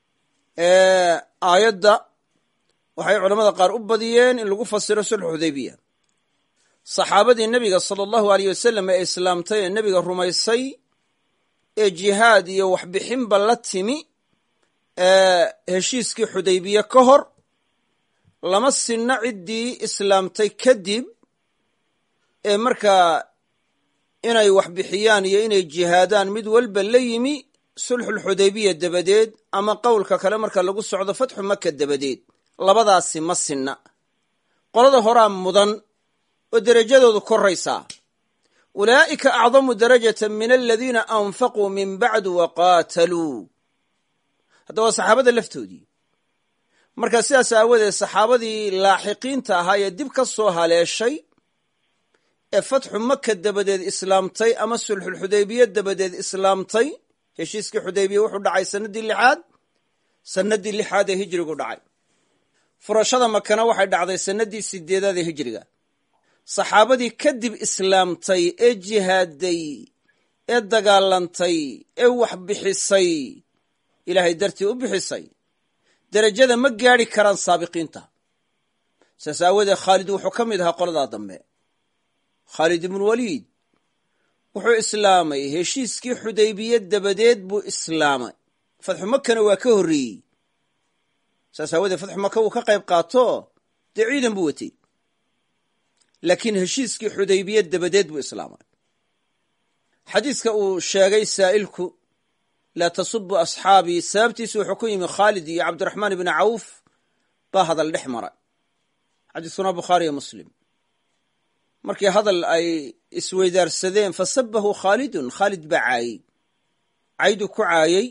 aayadda waxay culamada qaar u badiyeen in lagu fasiro sulxu xudaybiya saxaabadii nebiga sala allahu aleyh wasalam ee islaamtay ee nebiga rumaysay ee jihaad iyo waxbixinba la timi heshiiskii xudaybiye ka hor lama sinna ciddii islaamtay kadib ee markaa inay wax bixiyaan iyo inay jihaadaan mid walba la yimi sulxulxudaybiya dabadeed ama qowlka kale marka lagu socdo fatxu maka dabadeed labadaasi ma sinna qolada horaa mudan oo derajadoodu koraysaa ulaa'ika acdamu darajatan min aladiina anfaquu min bacdu wa qaataluu hadda waa saxaabada laftoodii marka sidaas aawadeed saxaabadii laaxiqiinta ahaa ee dib ka soo haleeshay ee fatxu maka dabadeed islaamtay ama sulxulxudaybiye dabadeed islaamtay heshiiskii xudaybiya wuxuu dhacay sannaddii lixaad sannaddii lixaad ee hijrigu dhacay furashada makana waxay dhacday sannaddii sideedaad ee hijriga saxaabadii kadib islaamtay ee jihaaday ee dagaalantay ee wax bixisay ilaahay dartii u bixisay derajada ma gaadhi karaan saabiqiinta saas aawadeed khaalid wuxuu ka mid ahaa qoladaa dambe khaalid ibnuwaliid wuxuu islaamay heshiiskii xudaybiye dabadeed buu islaamay fatxu makana waa ka horreeyey saas aawadeed fatxu maka uu ka qayb qaato dee ciidan buu watay laakiin heshiiskii xudaybiye dabadeed buu islaamay xadiiska uu sheegay saa'ilku laa tasubu asxaabii sababtiisu wuxuu ku yimi khaalid iyo cabdiraxmaan ibni cawf baa hadal dhex maray xadiiskuna bukhaariyo muslim markii hadal ay isweydaarsadeen fasabahu khaalidun khaalid baa caayey caydu ku caayey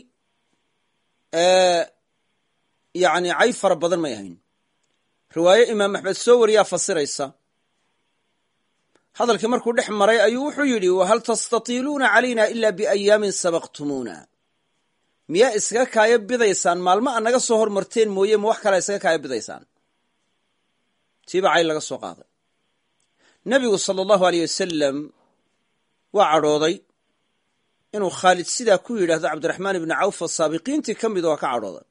yani cay fara badan may ahayn riwaaye imaam axmed soo wariyaa fasiraysa hadalkii markuu dhex maray ayuu wuxuu yidhi wahal tastatiiluuna calayna ila biayaamin sabaqtumuuna miyaa iskaga kaaya bidaysaan maalmo a naga soo hormarteen mooye ma wax kalea iskaga kaaya bidaysaan tiiba cay laga soo qaaday nebigu sala allahu aleyh wasalam waa cadhooday inuu khaalid sidaa ku yidhaahdo cabdiraxmaan ibni cawf oo saabiqiintii ka mid waa ka cadhooday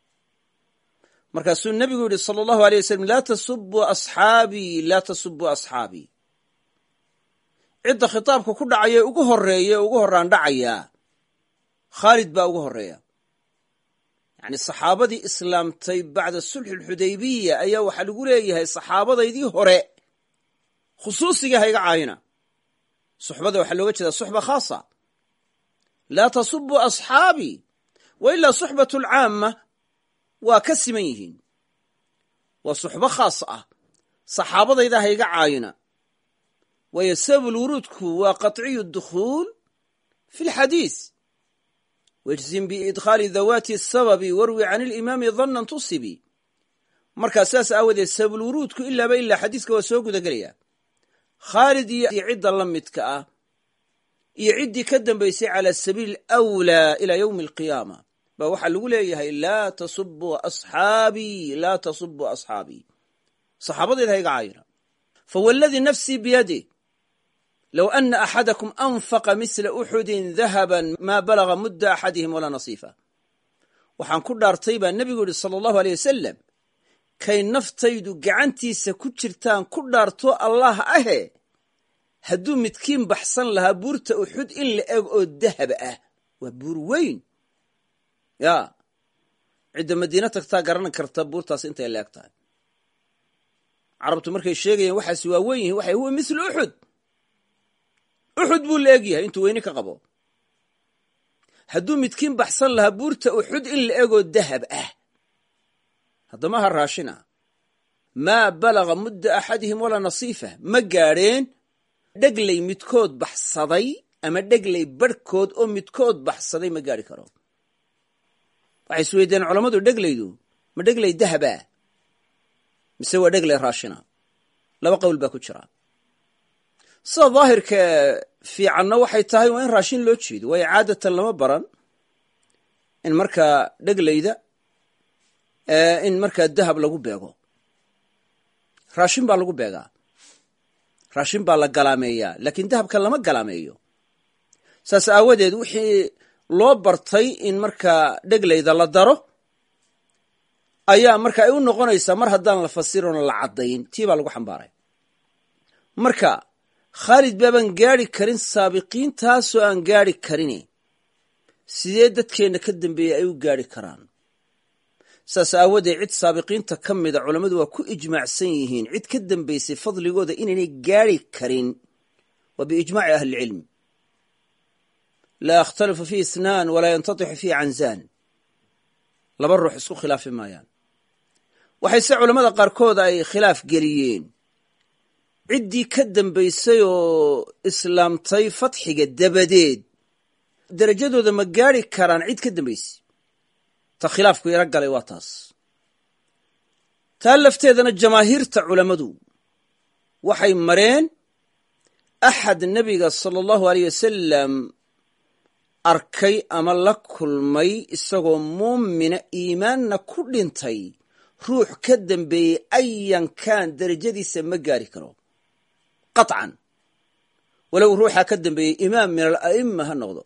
markaasuu nebigu yidhi sala allahu aleyh wasalam laa tasubuu asxaabii laa tasubuu asxaabii cidda khitaabka ku dhacaya ugu horreeya ee ugu horraan dhacayaa khaalid baa ugu horreeya yacni saxaabadii islaamtay bacda sulxi alxudaybiya ayaa waxaa lagu leeyahay saxaabadaydii hore khusuusiga hayga caayina suxbada waxaa looga jeedaa suxba khaasa laa tasubuu asxaabii wa ilaa suxbatu alcaamma waa ka siman yihiin waa suxbo khaas ah saxaabadayda hayga caayina waayo sabab lwuruudku waa qaطciyu dukhuul fi lxadiis wajzim biidkhaali dawaati sababi warwi can ilimaami dannan tusibi markaa sidaas aawadeed sababulwuruudku ilaaba ilaa xadiiska waa soo guda gelaya khaalid iyo cidda la midka ah iyo ciddii ka dambaysay cala sabiili awlaa ilaa yowmi alqiyaama baa waxaa lagu leeyahay laa tasubuu asxaabii laa tasubuu asxaabii saxaabadayda hayga caayina fawladii nafsii biyadih low ana axadakum anfaqa misla uxudin dahaban maa balaga mudda axadihim walaa nasiifa waxaan ku dhaartay baa nebigu yidhi sala allahu aleyh wasalam kay naftaydu gacantiisa ku jirtaan ku dhaarto allah ahe hadduu midkiin baxsan lahaa buurta uxud in la eg oo dahab ah waa buur weyn ya cidda madiina tagtaa garanan karta buurtaas intay la eg tahay carabtu markay sheegayeen waxaas waa wen yihin waxay huwa mislu uxud uxud buu la eg yahay intuu weyni ka qabo hadduu midkiin baxsan lahaa buurta uxud in la egoo dahab ah haddama ha raashina maa balaga mudda axadihim walaa nasiifa ma gaadheen dheglay midkood baxsaday ama dheglay barhkood oo midkood baxsaday ma gaadhi karo waxay isweydeen culammadu dheglaydu ma dheglay dahabaa mise waa dheglay raashina laba qowl baa ku jira sida daahirka fiicanna waxay tahay waa in raashin loo jeedo waayo caadatan lama baran in markaa dheglayda in markaa dahab lagu beego raashin baa lagu beegaa raashin baa la galaameeyaa laakiin dahabka lama galaameeyo saas aawadeed wixii loo bartay in markaa dheglayda la daro ayaa marka ay u noqonaysaa mar haddaan la fasiroona la caddayn tii baa lagu xambaaray marka khaalid baabaan gaadhi karin saabiqiintaasoo aan gaadhi karini sidee dadkeenna ka dambeeyey ay u gaadhi karaan saas aawadeed cid saabiqiinta ka mida culammadu waa ku ijmaacsan yihiin cid ka dambaysay fadligooda inaynay gaadhi karin wa biijmaaci ahli ilcilm laa yakhtalifu fiih isnaan walaa yantatixu fiih canzaan laba ruux isku khilaafi maayaan waxayse culammada qaarkood ay khilaaf geliyeen ciddii ka dambaysay oo islaamtay fatxiga dabadeed derajadooda ma gaadhi karaan cid ka dambaysay ta khilaafku yaro galay waa taas taa lafteedana jamaahiirta culammadu waxay mareen axad nebiga sala allahu aleyh wasalam arkay ama la kulmay isagoo muumina iimaanna ku dhintay ruux ka dambeeyey ayankan derajadiisa ma gaari karo qaطcan walow ruuxaa ka dambeeyey imaam min ala'ima ha noqdo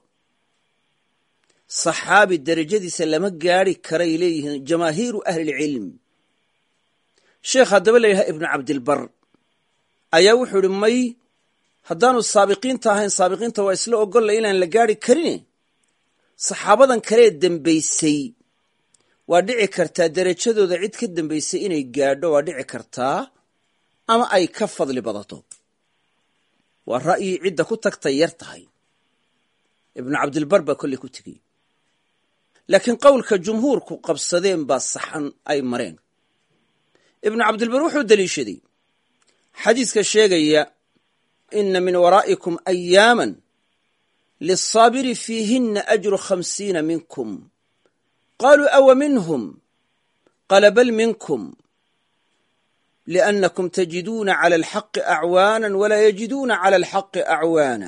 saxaabi derajadiisa lama gaari karay leeyihiin jamaahiiru ahlilcilm sheekh haddaba la yidhaha ibnu cabdilbar ayaa wuxuu idhi may haddaanu saabiqiinta ahayn saabiqiinta waa isla ogolla inaan la gaari karine saxaabadan kalee dembaysay waa dhici kartaa derajadooda cid ka dambaysay inay gaadho waa dhici kartaa ama ay ka fadli badato waa ra'yi cidda ku tagtay yar tahay ibnu cabdilbar baa kolley ku tegey laakiin qowlka jumhuurku qabsadeen baa saxan ay mareen ibnu cabdilbar wuxuu deliishaday xadiiska sheegaya ina min waraa'ikum ayaaman liلsaabiri fiihinna ajru khamsiina minkum qaluu awa minhum qala bal minkum liannakum tajiduuna cala alxaqi acwaana walaa yajiduuna cala alxaqi acwaana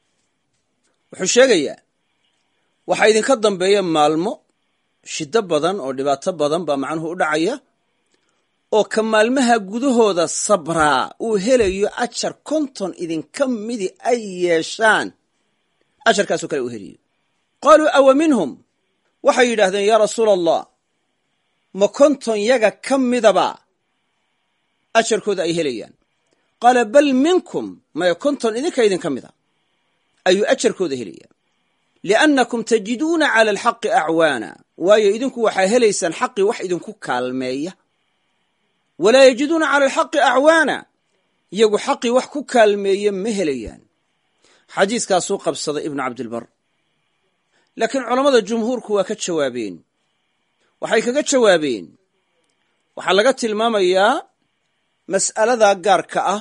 wuxuu sheegayaa waxaa idinka dambeeya maalmo shiddo badan oo dhibaato badan baa macnuhu u dhacaya oo ka maalmaha gudahooda sabraa uu helayo ajar konton idinka midi ay yeeshaan ajarkaasoo kale uu helayo qaaluu awa minhum waxay yidhaahdeen yaa rasuula allah ma konton yaga ka midaba ajarkooda ay helayaan qaala bal minkum maya konton idinka idinka mida ayuu ajarkooda helayaa liannakum tajiduuna cala alxaqi acwaana waayo idinku waxaa helaysaan xaqii wax idinku kaalmeeya walaa yajiduuna cala alxaqi acwaana iyagu xaqii wax ku kaalmeeya ma helayaan xadiiskaasuu qabsaday ibnu cabdilbar laakiin culammada jumhuurku waa ka jawaabeen waxay kaga jawaabeen waxaa laga tilmaamayaa mas'aladaa gaarka ah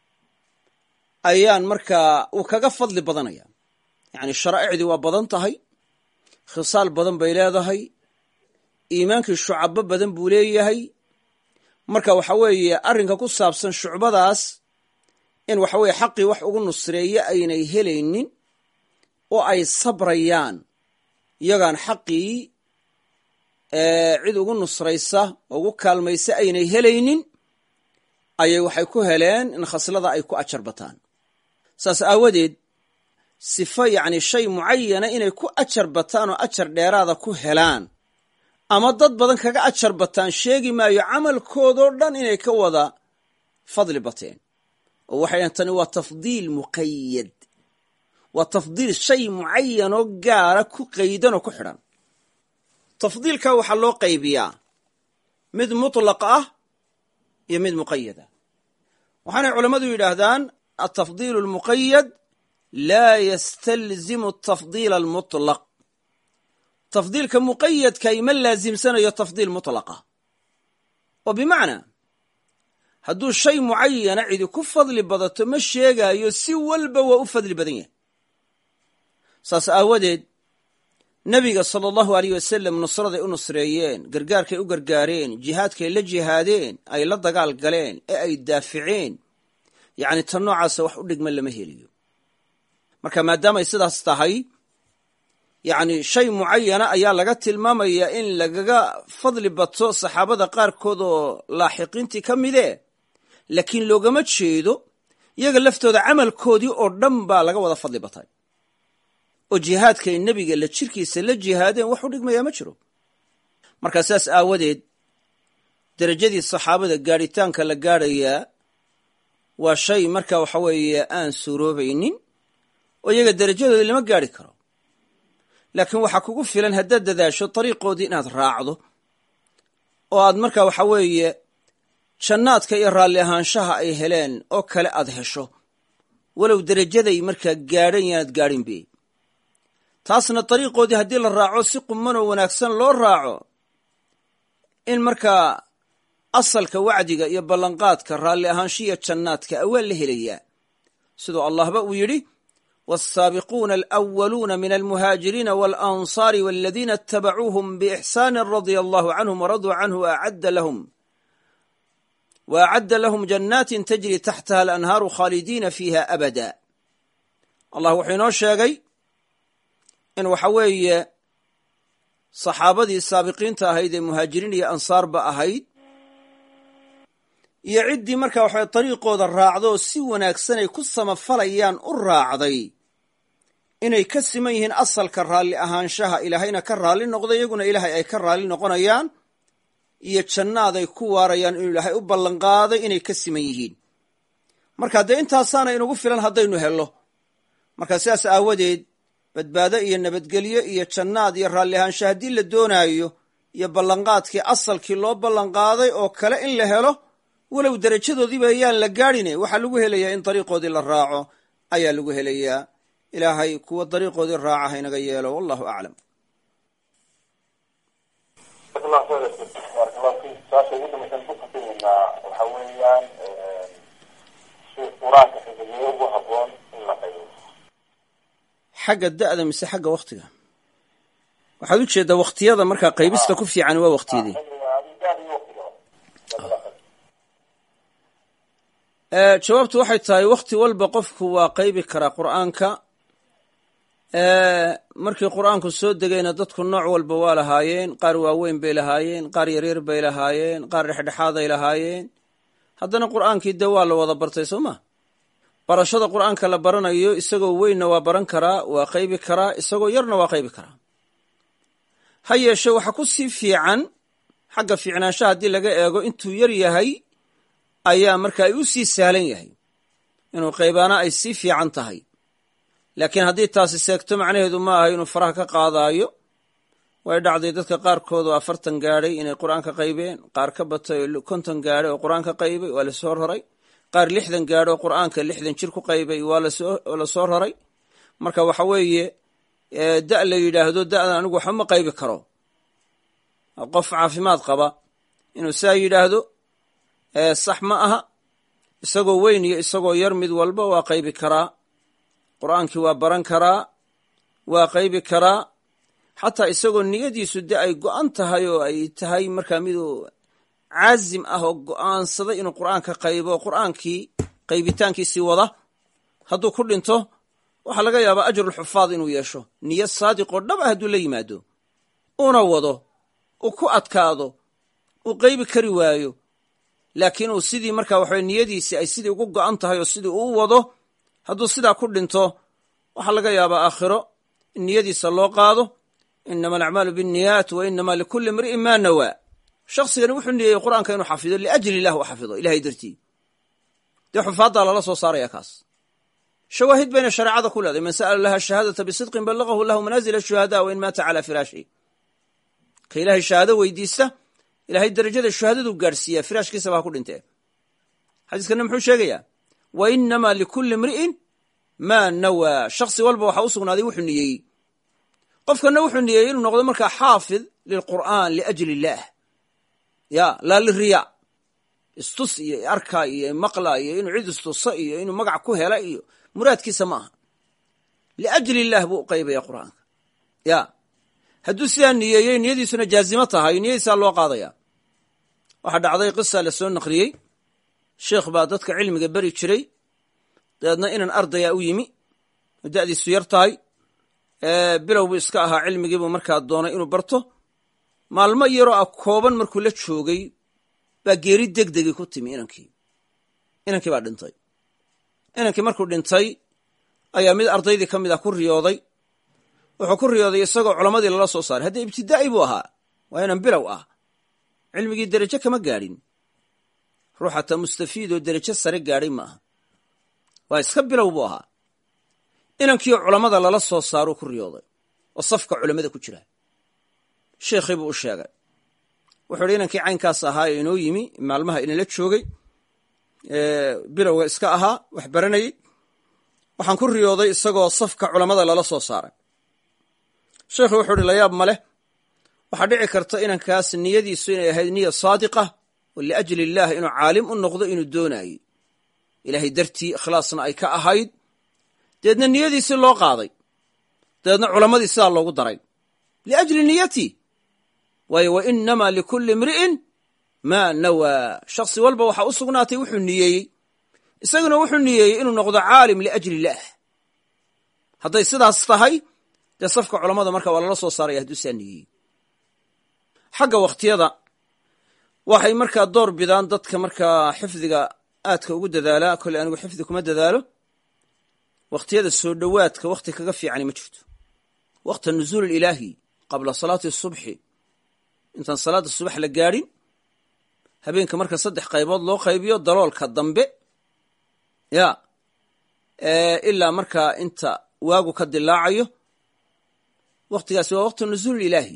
ayaan markaa uu kaga fadli badanaya yacni sharaa'icdii waa badan tahay khisaal badan bay leedahay iimaankii shucabo badan buu leeyahay marka waxa weeye arrinka ku saabsan shucbadaas in waxa weeye xaqii wax ugu nusreeye aynay helaynin oo ay sabrayaan iyagaan xaqii cid ugu nusraysa oo ugu kaalmaysa aynay helaynin ayay waxay ku heleen in khaslada ay ku ajar bataan saas aawadeed sifo yacni shay mucayana inay ku ajar bataan oo ajar dheeraada ku helaan ama dad badan kaga ajar bataan sheegi maayo camalkoodoo dhan inay ka wada fadli bateen oo waxay dhahen tani waa tafdiil muqayad waa tafdiil shay mucayanoo gaara ku qaydan oo ku xidhan tafdiilka waxaa loo qaybiyaa mid mutlaq ah iyo mid muqayada waxaanay culammadu yidhaahdaan altafdiil almuqayad laa yastalzimu atafdiila almutlaq tafdiilka muqayadka ima laasimsanayo tafdiil mutlaqa oo bimacnaa hadduu shay mucayana cidi ku fadli badato ma sheegaayo si walba waa u fadli badan yahay saas aawadeed nebiga sala allahu aleyh wasalam nusraday u nusreeyeen gargaarkay u gargaareen jihaadkay la jihaadeen ay la dagaal galeen ee ay daaficeen yacni tan noocaasa wax u dhigma lama heliyo marka maadaamay sidaas tahay yacni shay mucayana ayaa laga tilmaamayaa in lagaga fadli bato saxaabada qaarkood oo laaxiqiintii ka midee laakiin loogama jeedo iyaga laftooda camalkoodii oo dhan baa laga wada fadli batay oo jihaadkay nebiga la jirkiisa la jihaadeen wax u dhigmayaa ma jiro markaa saas aawadeed derajadii saxaabada gaadhitaanka la gaadhayaa waa shay marka waxa weeye aan suuroobaynin oo iyaga derajadooda lama gaadhi karo laakiin waxaa kugu filan haddaad dadaasho dariiqoodii inaad raacdo oo aad marka waxa weeye jannaadka iyo raalli ahaanshaha ay heleen oo kale aad hesho walow derajaday markaa gaadhan yaanad gaadhinbe taasna dariiqoodii haddii la raaco si qumanoo wanaagsan loo raaco in markaa asalka wacdiga iyo ballanqaadka raalli ahaanshiya jannaadka awaa la helayaa siduu allahba uu yidhi والسابقون الأولون من المهاجرين والأنصار والذين اتبعوهم بإحسان رضي الله عنهم ورضوا عنه وأعد لهم وأعد لهم جنات تجري تحتها الأنهار خالدين فيها أبدا الله wuxuu inoo sheegay in waxa weeye saxaabadii saabiqiinta ahayd ee muhaajiriin iyo ansaarba ahayd iyo ciddii marka waxay dariiqooda raacdo oo si wanaagsan ay ku samafalayaan u raacday inay ka siman yihiin asalka raalli ahaanshaha ilaahayna ka raalli noqday iyaguna ilaahay ay ka raalli noqonayaan iyo jannaaday ku waarayaan inuu ilaahay u ballanqaaday inay ka siman yihiin marka dee intaasaana inugu filan haddaynu hello marka sidaas aawadeed badbaado iyo nabadgelyo iyo jannaad iyo raalli ahaansha haddii la doonaayo iyo ballanqaadkii asalkii loo ballanqaaday oo kale in la helo walow derajadoodiiba ayaan la gaadhine waxaa lagu helayaa in dariiqoodii la raaco ayaa lagu helayaa ilaahay kuwa dariiqoodii raaca haynaga yeelo wallahu aclam su-aasha ugu dambaysan ku kasimaynaa waxa weeyaan si qur-aanka xifdiye ugu haboon in la qaybo xagga da'da mise xagga wakhtiga waxaad u jeeddaa wakhtiyada markaa qaybista ku fiican waa wakhtiyadii jawaabtu waxay tahay wakhti walba qofku waa qaybi karaa qur'aanka markii qur'aanku soo degayna dadku nooc walba waa lahaayeen qaar waaweyn bay lahaayeen qaar yaryar bay lahaayeen qaar dhexdhexaaday lahaayeen haddana qur'aankii dee waa la wada bartay soo ma barashada qur'aanka la baranayo isagoo weynna waa baran karaa waa qaybi karaa isagoo yarna waa qaybi karaa ha yeeshe waxa ku sii fiican xagga fiicnaanshaha haddii laga eego intuu yar yahay ayaa marka ay u sii sahlan yahay inuu qaybaana ay sii fiican tahay laakiin haddii taasi seegto macnaheedu ma aha inuu faraha ka qaadaayo way dhacday dadka qaarkood oo afartan gaadhay inay qur'aanka qaybeen qaar ka batay oo konton gaadhay oo qur'aanka qaybay waa lasoo raray qaar lixdan gaadhay oo qur'aanka lixdan jir ku qaybay waa la soo raray marka waxa weeye da' la yidhaahdo da'dan anigu waxba ma qaybi karo qof caafimaad qaba inuu saa yidhaahdo sax ma aha isagoo weyn iyo isagoo yar mid walba waa qaybi karaa qur'aankii waa baran karaa waa qaybi karaa xataa isagoo niyadiisu de ay go'an tahay oo ay tahay markaa miduu caazim ah oo go'aansaday inuu qur'aanka qaybo oo qur'aankii qaybitaankiisii wada hadduu ku dhinto waxaa laga yaabaa ajrulxufaad inuu yeesho niyo saadiqoo dhab ah hadduu la yimaado una wado uu ku adkaado uu qaybi kari waayo laakiin uu sidii markaa waxawe niyadiisii ay sidii ugu go'an tahay oo sidii uu wado hadduu sidaa ku dhinto waxaa laga yaabaa aakhiro in niyadiisa loo qaado inama alacmaalu binniyaat wa inama likulli imri'in maa nawaa shakhsigani wuxuu niyeeyey qur'aanka inuu xafido liajli illah u xafido ilahay dartii dee xufaaddaa lala soo saaraya kaas shawaahid bayna shareecada ku leedahay man sa'ala laha shahaadata bisidqin ballagahu lahu manaazila shuhada wa in maata calaa firaashi ka ilaahay shahaado weydiista ilahay darajada shuhadaduu gaadhsiiyaa firaashkiisaba ha ku dhintee xadiiskana muxuu sheegayaa wa inama likulli imri'in maa nawaa shakhsi walba waxaa u sugnaaday wuxuu niyeeyey qofkanna wuxuu niyeeyey inuu noqdo markaa xaafid lilqur'aan liajli illaah ya laa liriya istus iyo arka iyo maqla iyo inuu cid istuso iyo inuu magac ku hela iyo muraadkiisa ma aha liajli illah buu u qaybaya qur'aanka ya hadduu sidaa niyeeyey niyadiisuna jaazimo tahay niyadiisaa loo qaadaya waxaa dhacday qisa la soo naqliyey sheekh baa dadka cilmiga beri jiray dabeedna inan ardaya u yimi oo da'diisu yar tahay bilow buu iska ahaa cilmigiibuu markaa doonay inuu barto maalmo yaroo ah kooban markuu la joogay baa geeri degdegii ku timi inankii inankii baa dhintay inankii markuu dhintay ayaa mid ardaydii ka mid ah ku riyooday wuxuu ku riyooday isagoo culammadii lala soo saaray haddii ibtidaa'i buu ahaa waa inan bilow ah cilmigii derajo kama gaadhin ruux hataa mustafiid oo derajo sare gaadhay ma aha waa iska bilow buu ahaa inankiioo culammada lala soo saaruu ku riyooday oo safka culammada ku jira sheekhii buu u sheegay wuxuu idhi inankii caynkaas ahaa ee inoo yimi maalmaha inala joogay bilowga iska ahaa wax baranayey waxaan ku riyooday isagoo safka culammada lala soo saaray sheekhu wuxuu uhi layaab ma leh waxaa dhici karta inankaas niyadiisu inay ahayd niya saadiqa oo liajli illaah inuu caalim u noqdo inuu doonayey ilaahay dartii ikhlaasna ay ka ahayd dabeedna niyadiisii loo qaaday dabeedna culammadii sidaa loogu daray liajli niyatii waayo wa inamaa likulli imri'in maa nawaa shakhsi walba waxaa u sugnaatay wuxuu niyeeyey isaguna wuxuu niyeeyey inuu noqdo caalim liajli illaah hadday sidaas tahay dee safka culammada marka waa lala soo saaraya hadduu saa niyeeyey xagga wakhtiyada waxay markaa door bidaan dadka markaa xifdiga aadka ugu dadaalaa kolley anigu xifdi kuma dadaalo wakhtiyada soo dhowaadka wakhti kaga fiicani ma jirto wakhta nuzuul ilaahi qabla salaati subxi intaan salaadda subax la gaadhin habeenka marka saddex qaybood loo qaybiyo daloolka dambe ya ilaa markaa inta waagu ka dilaacayo wakhtigaasi waa wakhti nuzuul ilaahi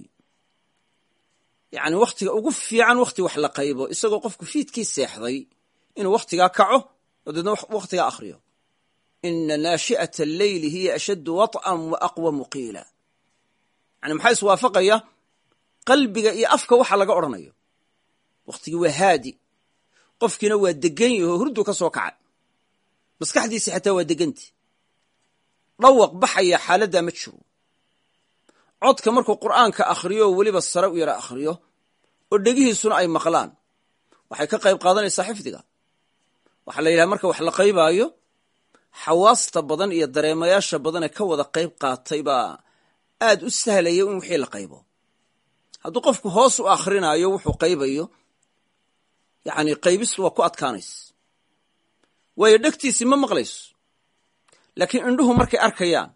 yacni wakhtiga ugu fiican wakhti wax la qaybo isagoo qofku fiidkii seexday inuu wakhtigaa kaco oo deedna wakhtigaa akhriyo ina naashi'ata alleyli hiya ashaddu waط'an wa aqwamu qiila yani maxaa iswaafaqaya qalbiga iyo afka waxa laga odhanayo wakhtigii waa haadi qofkiina waa degan yaho hurdu ka soo kacay maskaxdiisi xataa waa deganti dhawaq baxaya xaaladdaa ma jiro codka markuu qur'aanka akhriyo oo weliba sare u yara akhriyo oo dhegihiisuna ay maqlaan waxay ka qayb qaadanaysaa xifdiga waxaa la yidhaha marka wax la qaybaayo xawaasta badan iyo dareemayaasha badan ee ka wada qayb qaatay baa aad u sahlaya in wixii la qaybo hadduu qofku hoos u akhrinayo wuxuu qaybayo yacni qaybistu waa ku adkaanaysa waayo dhegtiisii ma maqlayso laakiin indhuhu markay arkayaan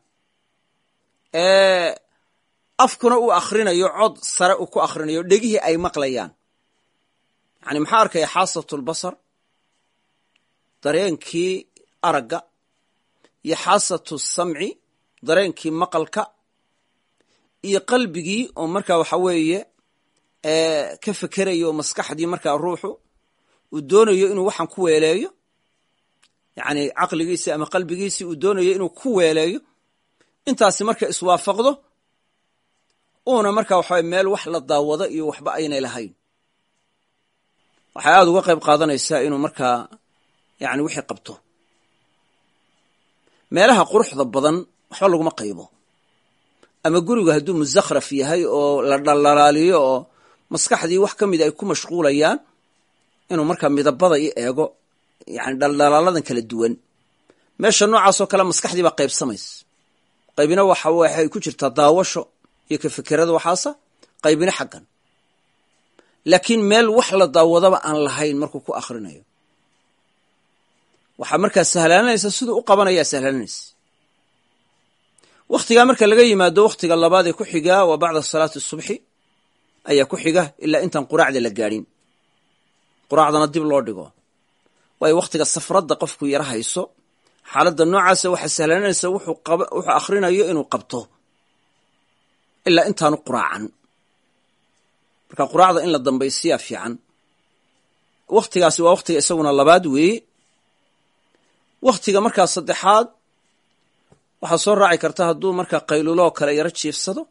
afkuna uu akhrinayo cod sare uu ku akhrinayo dhegihii ay maqlayaan yani maxaa arkaya xaasatulbasar dareenkii aragga iyo xaasatu samci dareenkii maqalka iyo qalbigii oo markaa waxa weeye ka fekerayo oo maskaxdii markaa ruuxu uu doonayo inuu waxaan ku weeleeyo yacni caqligiisii ama qalbigiisii uu doonayo inuu ku weeleeyo intaasi marka iswaafaqdo uuna markaa waxaway meel wax la daawado iyo waxba aynay lahayn waxay aada uga qayb qaadanaysaa inuu markaa yani wixii qabto meelaha quruxda badan waxba laguma qaybo ama gurigu hadduu musakhraf yahay oo la dhaldhalaaliyo oo maskaxdii wax ka mida ay ku mashquulayaan inuu markaa midabada i eego yani dhaldhalaaladan kala duwan meesha noocaasoo kale maskaxdii baa qaybsamaysa qaybina waxa waxay ku jirtaa daawasho iyo ka fekerada waxaasa qaybina xaggan laakiin meel wax la daawadaba aan lahayn markuu ku akhrinayo waxaa markaa sahlaananaysa siduu u qabanayaa sahlaananaysa wakhtigaa marka laga yimaado wakhtiga labaad ee ku xigaa waa bacda salaati subxi ayaa ku xiga ilaa intaan quraacda la gaadhin quraacdana dib loo dhigo waayo wakhtiga safradda qofku yara hayso xaaladda noocaasa waxaa sahlaananaysa wuxuu akhrinayo inuu qabto ilaa intaanu quraacan marka quraacda in la dambaysiyaa fiican wakhtigaasi waa wakhtiga isaguna labaad weeye wakhtiga markaa saddexaad waxaa soo raaci karta hadduu markaa qayluloo kale yaro jiifsado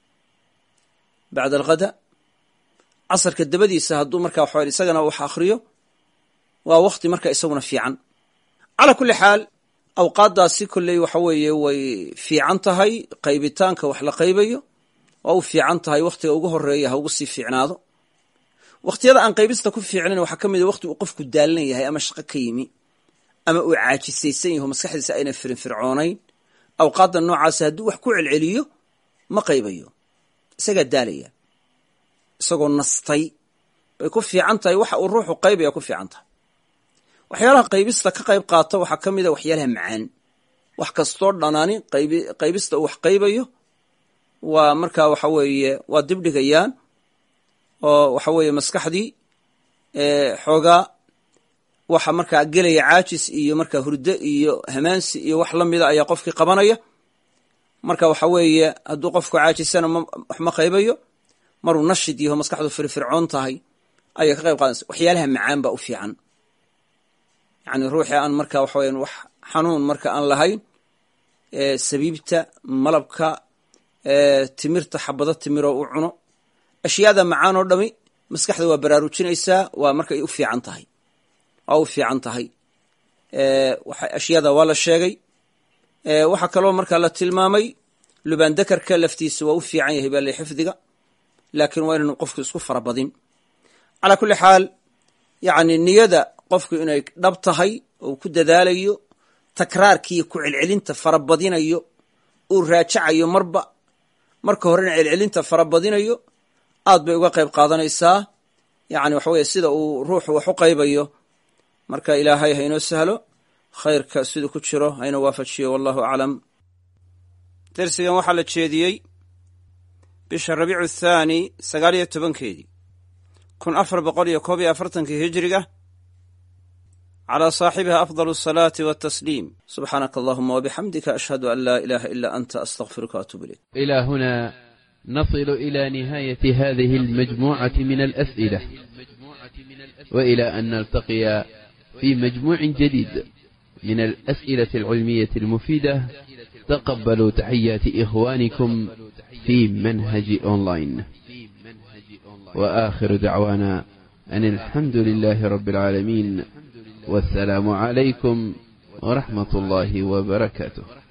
bacda alghada casarka dabadiisa hadduu markaa waxa isagana wax akhriyo waa wakhti marka isaguna fiican calaa kulli xaal awqaaddaasi kolley waxa weeye way fiican tahay qaybitaanka wax la qaybayo waa u fiican tahay wakhtiga ugu horeeya ha ugu sii fiicnaado wakhtiyada aan qaybista ku fiicnayn waxaa ka mid a wakhti uu qofku daalan yahay ama shaqo ka yimi ama uu caajisaysan yaho maskaxdiisa aynan firinfircoonayn awqaadda noocaasa hadduu wax ku celceliyo ma qaybayo isagaa daalaya isagoo nastay bay ku fiican tahay waxa uu ruuxu qaybaya ku fiican tahay waxyaalaha qaybista ka qayb qaata waxaa ka mid a waxyaalaha macaan wax kastoo dhanaani qaybista uu wax qaybayo waa markaa waxa weeye waa dibdhigayaan oo waxa weeye maskaxdii xoogaa waxa markaa gelaya caajis iyo markaa hurdo iyo hamaansi iyo wax la mida ayaa qofkii qabanaya marka waxa weeye hadduu qofku caajisana wax ma qaybayo maruu nashid yaho maskaxdu firfircoon tahay ayay ka qayb qaadanaysa waxyaalaha macaan baa u fiican yacni ruuxii aan marka waxa weyan wax xanuun marka aan lahayn sabiibta malabka timirta xabado timiroo u cuno ashyaada macaan oo dhami maskaxda waa baraarujinaysaa waa markay u fiican tahay waa u fiican tahay ashyaada waa la sheegay waxaa kaloo markaa la tilmaamay lubaandakarka laftiisa waa u fiican yahay baa la xifdiga laakiin waa inaynu qofku isku farabadin calaa kulli xaal yacni niyada qofku inay dhab tahay oo ku dadaalayo takraarkiiyo ku celcelinta farabadinayo uu raajacayo marba marka horena celcelinta farabadinayo aad bay uga qayb qaadanaysaa yacni waxa weye sida uu ruuxu wax u qaybayo marka ilaahay ha inoo sahlo khayrka siduu ku jiro hayna waafajiyo wallahu aclam dersigan waxaa la jeediyey bisha rabiicu thaani sagaal iyo tobankeedii kun afar boqol iyo koob iyo afartankii hijiriga calى صaaxibiha afضل الصلاaةi والتsليم subxaanaka allahuma وبxamdika ashhadu an laa ilaha ila anta astغfiruka وatub ilayk إلى هنا نصل إلى نهاية هذه المجموعة من الأسئلة وإلى أن نلتقي في مجموع جديد من الأسئلة العلمية المفيدة تقبلوا تحيات إخوانكم في منهج أونلاين وآخر دعوانا أن الحمد لله رب العالمين والسلام عليكم ورحمة الله وبركاته